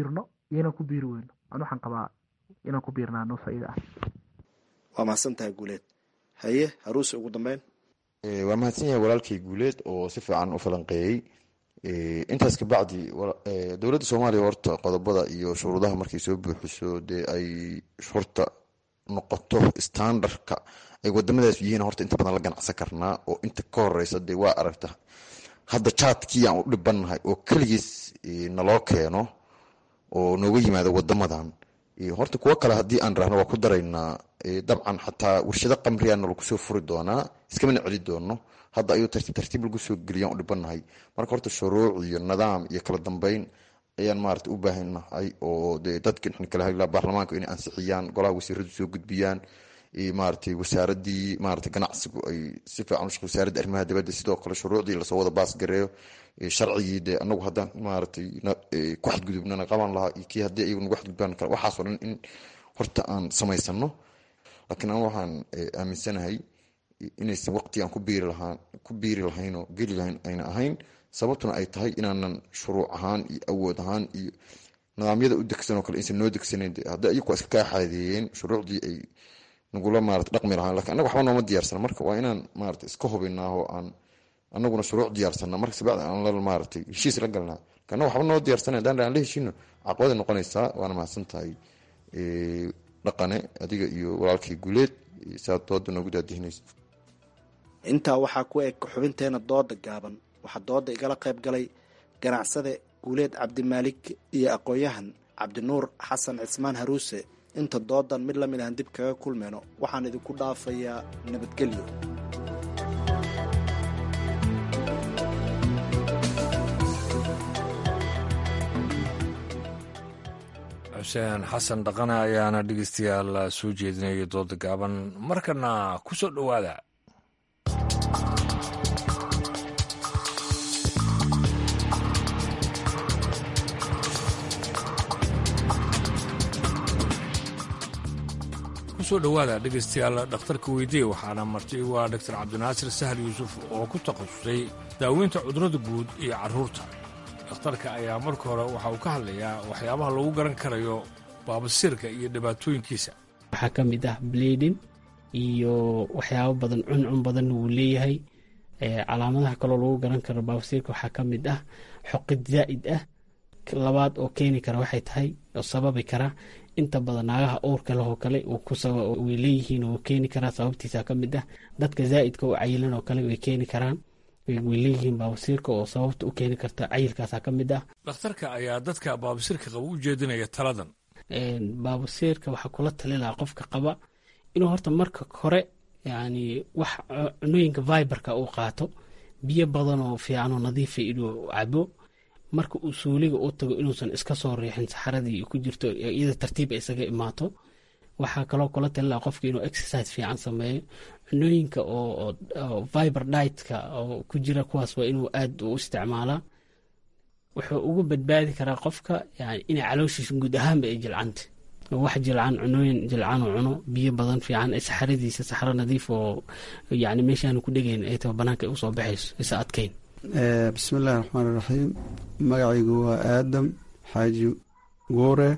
iyo inaan ku biiri weyno an waxaan qabaa inaan ku biirnaa noo faa'iida ah waa mahadsan tahay guuleed haye haruuse ugu dambeyn waa mahadsan yahay walaalkay guuleed oo si fiican u falanqeeyey intaas kabacdi dowladda soomaaliya horta qodobada iyo shuruudaha markay soo buuxiso dee ay horta noqoto standardka ay wadamadaas yihiin horta inta badan la ganacsan karnaa oo inta ka horeysa dee waa aragta hadda jaadkii aan u dhibannahay oo keligiis naloo keeno oo nooga yimaado wadamadan horta kuwo kale haddii aan rahno waa ku daraynaa dabcan xataa warshado qamriyaana lagu soo furi doonaa iskamana celi doono hadda ayuu tartiib tartiib lagu soo geliyaan u dhibannahay marka horta shuruuc iyo nidaam iyo kala dambeyn ayaan maarata u baahannahay oo dee dadka kala hadlaa baarlamaanka inay ansixiyaan golaha wasiiradu soo gudbiyaan maaragtay wasaaradii maarata ganacsigu ay si fiican u shaqo wasaaradda arrimaha dibadda sidoo kale shuruucdii lasoo wada baasgareeyo sharcigii dee anagu haddaan maaragtay ku xadgudubnana qaban lahaa iyo kii haddii ayagu nagu xadgudbaan kale waxaasoo dhan in horta aan samaysano laakiin an waxaan aaminsanahay inaysan waqti aan ku biiri lahaan ku biiri lahayn oo geli lahayn ayna ahayn sababtuna ay tahay inaanan shuruuc ahaan iyo awood ahaan iyo nidaamyada u degsan oo kale aysan noo degsanayn haddi ayagu iska kaa xaadeeyeen shuruucdii ay nagula maarata dhaqmi lahaan lakin annaga waxba nooma diyaarsana marka waa inaan maarata iska hubinaa oo aan anaguna shuruuc diyaarsana marka sabacdi aan la maaratay heshiis la galnaa lakin annaga waxba noo diyaarsana hadaan aan la heshiino caqabada noqonaysaa waana mahadsan tahay dhaqane adiga iyo walaalkii guuleed saad dooda noogu daadihinaysa intaa waxaa ku eg xubinteena dooda gaaban waxaa dooda igala qayb galay ganacsade guuleed cabdimaalik iyo aqoon-yahan cabdinuur xasan cismaan haruuse inta doodan mid lamid ahan dib kaga kulmeyno waxaan idinku dhaafayaa nabadgelyo xuseen xasan dhaqane ayaana dhegeystayaal soo jeedinaya dooda gaaban markana ku soo dhowaada kusoo dhowaada dhegeystayaal dhakhtarka weydiye waxaana marti igu ah doctor cabdinaasir sahal yuusuf oo ku takhasusay daaweynta cudurrada guud iyo carruurta dhakhtarka ayaa marka hore waxa uu ka hadlayaa waxyaabaha lagu garan karayo baabasiirka iyo dhibaatooyinkiisa waxaa ka mid ah bleedin iyo waxyaabo badan cuncun badan wuu leeyahay calaamadaha kaloo lagu garan karo baabasiirka waxaa ka mid ah xoqid zaa'id ah labaad oo keeni kara waxay tahay oo sababi kara inta badan naagaha uurka lehoo kale way leeyihiin oo keeni karaa sababtiisa ka mid ah dadka zaa'idka oo cayilan oo kale way keeni karaan way leeyihiin baabasiirka oo sababta u keeni karta cayilkaasa ka mid ah dhakhtarka ayaa dadka baabasiirka qaba u jeedinaya taladan baabasiirka waxaa kula tali lahaa qofka qaba inuu horta marka hore yani wax cunooyinka viberka uu qaato biyo badan oo fiican oo nadiifa inuu cabo marka uu suuliga u tago inuusan iska soo riixin saxaradii ku jirto iyada tartiib isaga imaato waxaa kaloo kula talila qofka inuu exercise fiican sameeyo cunooyinka oo viber ditka oo ku jira kuwaas waa inuu aad u isticmaalaa wuxuu ugu badbaadi karaa qofka yani inay calooshiisa guud ahaanba ay jilcanta wax jilcan cunooyin jilcan oo cuno biyo badan fiican saxaradiisa saxaro nadiif oo yani meeshaanu ku dhegayn ay taba banaanka ay usoo baxayso isa adkayn bismillahi raxmaani raxiim magacaygu waa aadam xaaji guure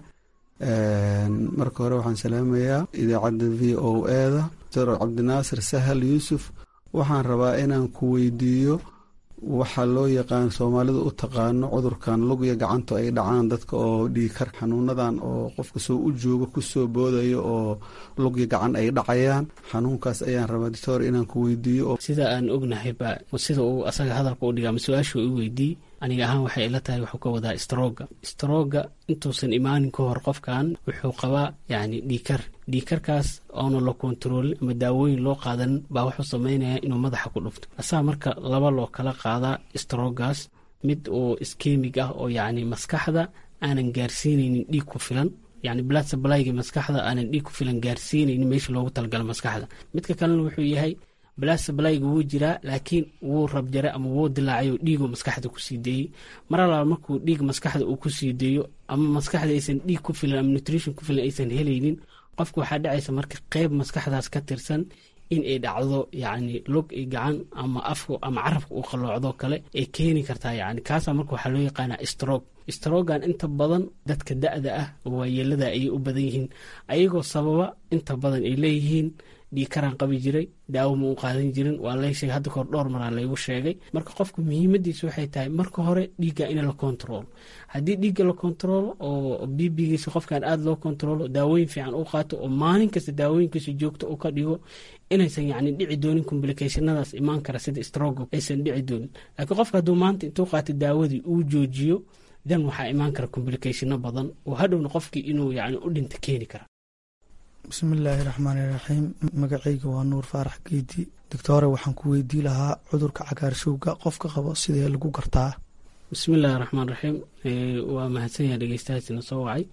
marka hore waxaan salaamayaa idaacadda v o eda dr cabdinaasir sahal yuusuf waxaan rabaa inaan ku weydiiyo waxaa loo yaqaan soomaalida u taqaano cudurkan lugya gacanto ay dhacaan dadka oo dhiikar xanuunadan oo qofka soo u jooga kusoo boodayo oo lugya gacan ay dhacayaan xanuunkaas ayaan rabaa doctor inaan ku weydiiyo sida aan ognahayba sida uu asaga hadalka u dhiga ama su-aashu i weydiiy aniga ahaan waxay ila tahay wuxuu ka wadaa strooga strooga intuusan imaanin ka hor qofkan wuxuu qabaa yani dhiikar dhiikarkaas oona la kontaroolin ama daawooyin loo qaadan baa wuxuu sameynaya inuu madaxa ku dhufto asaa marka laba loo kala qaadaa stroogaas mid oo iskemig ah oo yacni maskaxda aanan gaarsiinaynin dhiig ku filan yani blood supplyga maskaxda aanan dhiig ku filan gaarsiinaynin meesha loogu talagalo maskaxda midka kalena wuxuu yahay blood supplyga wuu jiraa laakiin wuu rabjaray ama wuu dilaacay oo dhiigoo maskaxda kusii deeyey mar alaal markuu dhiig maskaxda uu kusii deeyo ama maskaxda aysan dhiig ku filan ama nutrition ku filan aysan helaynin qofka waxaa dhacaysa marka qeyb maskaxdaas ka tirsan in ay dhacdo yacni log iyo gacan ama afku ama carabka uu qalloocdo kale ay keeni kartaa yacni kaasaa marka waxaa loo yaqaanaa stroke strogan inta badan dadka da-da ah oo waayeelada ayay u badan yihiin ayagoo sababa inta badan ay leeyihiin dhiikaraan qabi jiray daawo ma u qaadan jirin waa lay sheegay hadda kahor dhowr maraa laygu sheegay marka qofka muhiimadiisa waxay tahay marka hore dhiigga in la kontaroolo haddii dhiigga la kontaroolo oo bibigiisa qofkan aada loo kontaroolo daawooyin fiican u qaato oo maalin kasta daawooyinkiisa joogto u ka dhigo inaysan yacni dhici doonin complicationadaas imaan kara sida strogo aysan dhici doonin laakiin qofka hadduu maanta intuu qaato daawadii uu joojiyo dan waxaa imaan kara complicationo badan oo hadhowna qofkii inuu yani u dhinta keeni kara bismillaahi raxmaani raxiim magacayga waa nuur faarax geedi doctore waxaan ku weydii lahaa cudurka cagaarshowga qofka qabo sidee lagu gartaa bismillahi raxmaan raxiim waa mahadsanyaha dhegeystahaasina soo wacay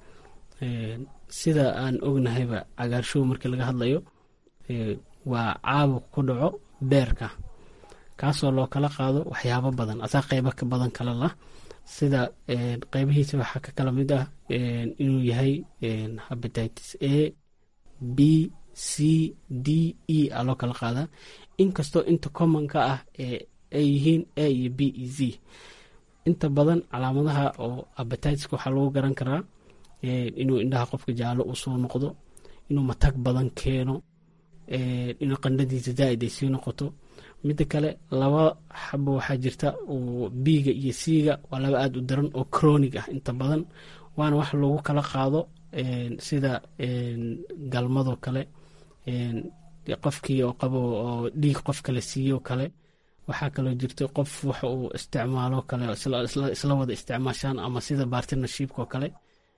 sida aan ognahayba cagaarshow markii laga hadlayo waa caabuq ku dhaco beerka kaasoo loo kala qaado waxyaabo badan asaa qeybo ka badan kale lah sida qeybihiisa waxaa ka kala mid ah inuu yahay habatitis a b c d e a loo kala qaadaa inkastoo inta commonka ah ay yihiin a iyo b e z inta badan calaamadaha oo abatiska waxaa lagu garan karaa inuu indhaha qofka jaallo uu soo noqdo inuu matag badan keeno inuu qandhadiisa zaaid ay sii noqoto midda kale laba xabo waxaa jirta oo biiga iyo siiga waa laba aada u daran oo cronig ah inta badan waana wax lagu kala qaado sida galmadoo kale qofkii oo qabo oo dhiig qof kale siiyo kale waxaa kaloo jirta qof wax uu isticmaalo kale isla wada isticmaashaan ama sida bartnershipko kale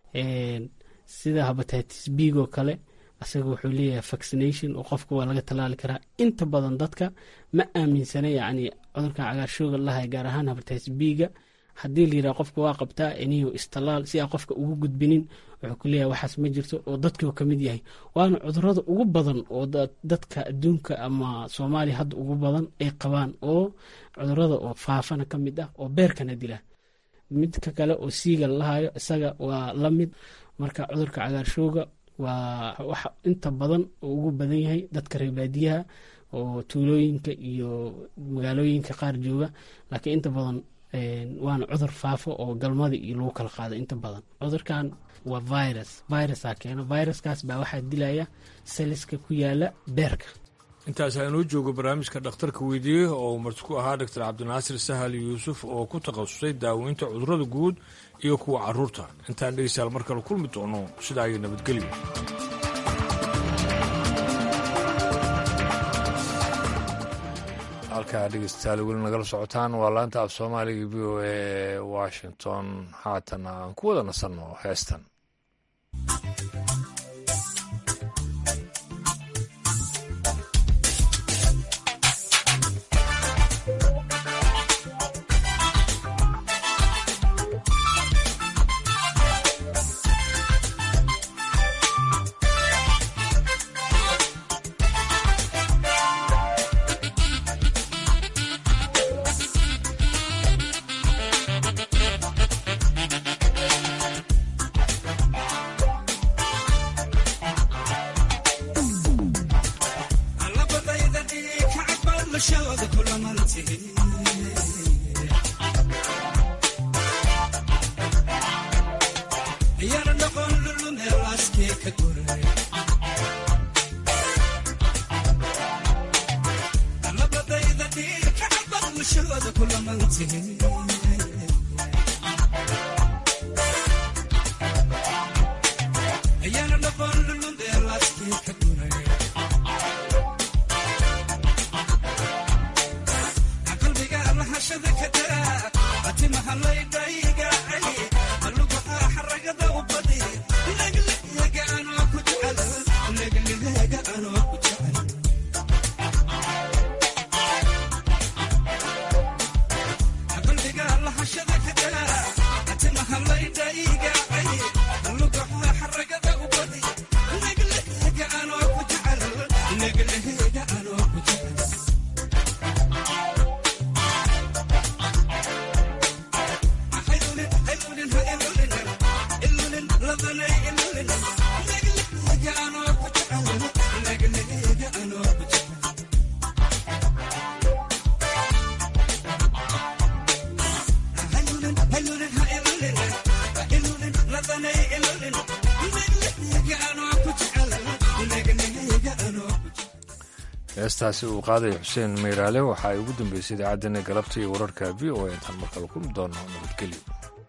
sida habatitis biigoo kale asaga wuxuu leeyahay vaccination oo qofka waa laga tallaali karaa inta badan dadka ma aaminsana yacni cudurkan cagaarshooga lahay gaar ahaan habatitis biiga haddii la yidhaha qofka waa qabtaa iniyo istallaal si aan qofka ugu gudbinin wuxuu ku leeyahay waxaas ma jirto oo dadkuu ka mid yahay waana cudurada ugu badan oo dadka adduunka ama soomaaliya hadda ugu badan ay qabaan oo cudurada oo faafana ka mid ah oo beerkana dila midka kale oo siiga lalahayo isaga waa la mid marka cudurka cagaarshooga waa wax inta badan oo ugu badan yahay dadka reebaadiyaha oo tuulooyinka iyo magaalooyinka qaar jooga laakiin inta badan waana cudur faafo oo galmada iyo lagu kala qaado inta badan cudurkan waa virus virusaa keeno viruskaas baa waxaa dilaya saliska ku yaala beerka intaas aynuu joogo barnaamijka dhakhtarka weydiiyey oo marti ku ahaa doctor cabdinaasir sahal yuusuf oo ku takhasusay daaweynta cudurada guud iyo kuwa caruurta intaan dhegeystayaal mar kale kulmi doono sidaa iyo nabadgelyo halkaa dhegeystayaal weli nagala socotaan waa laanta af soomaaliga v o e washington haatana aan ku wada nasanno heestan heestaasi uu qaadaya xuseen meyraale waxa ay ugu dambeysay idaacaddeenna galabta iyo wararka v o a intaan markale kulmi doono nabadgelyo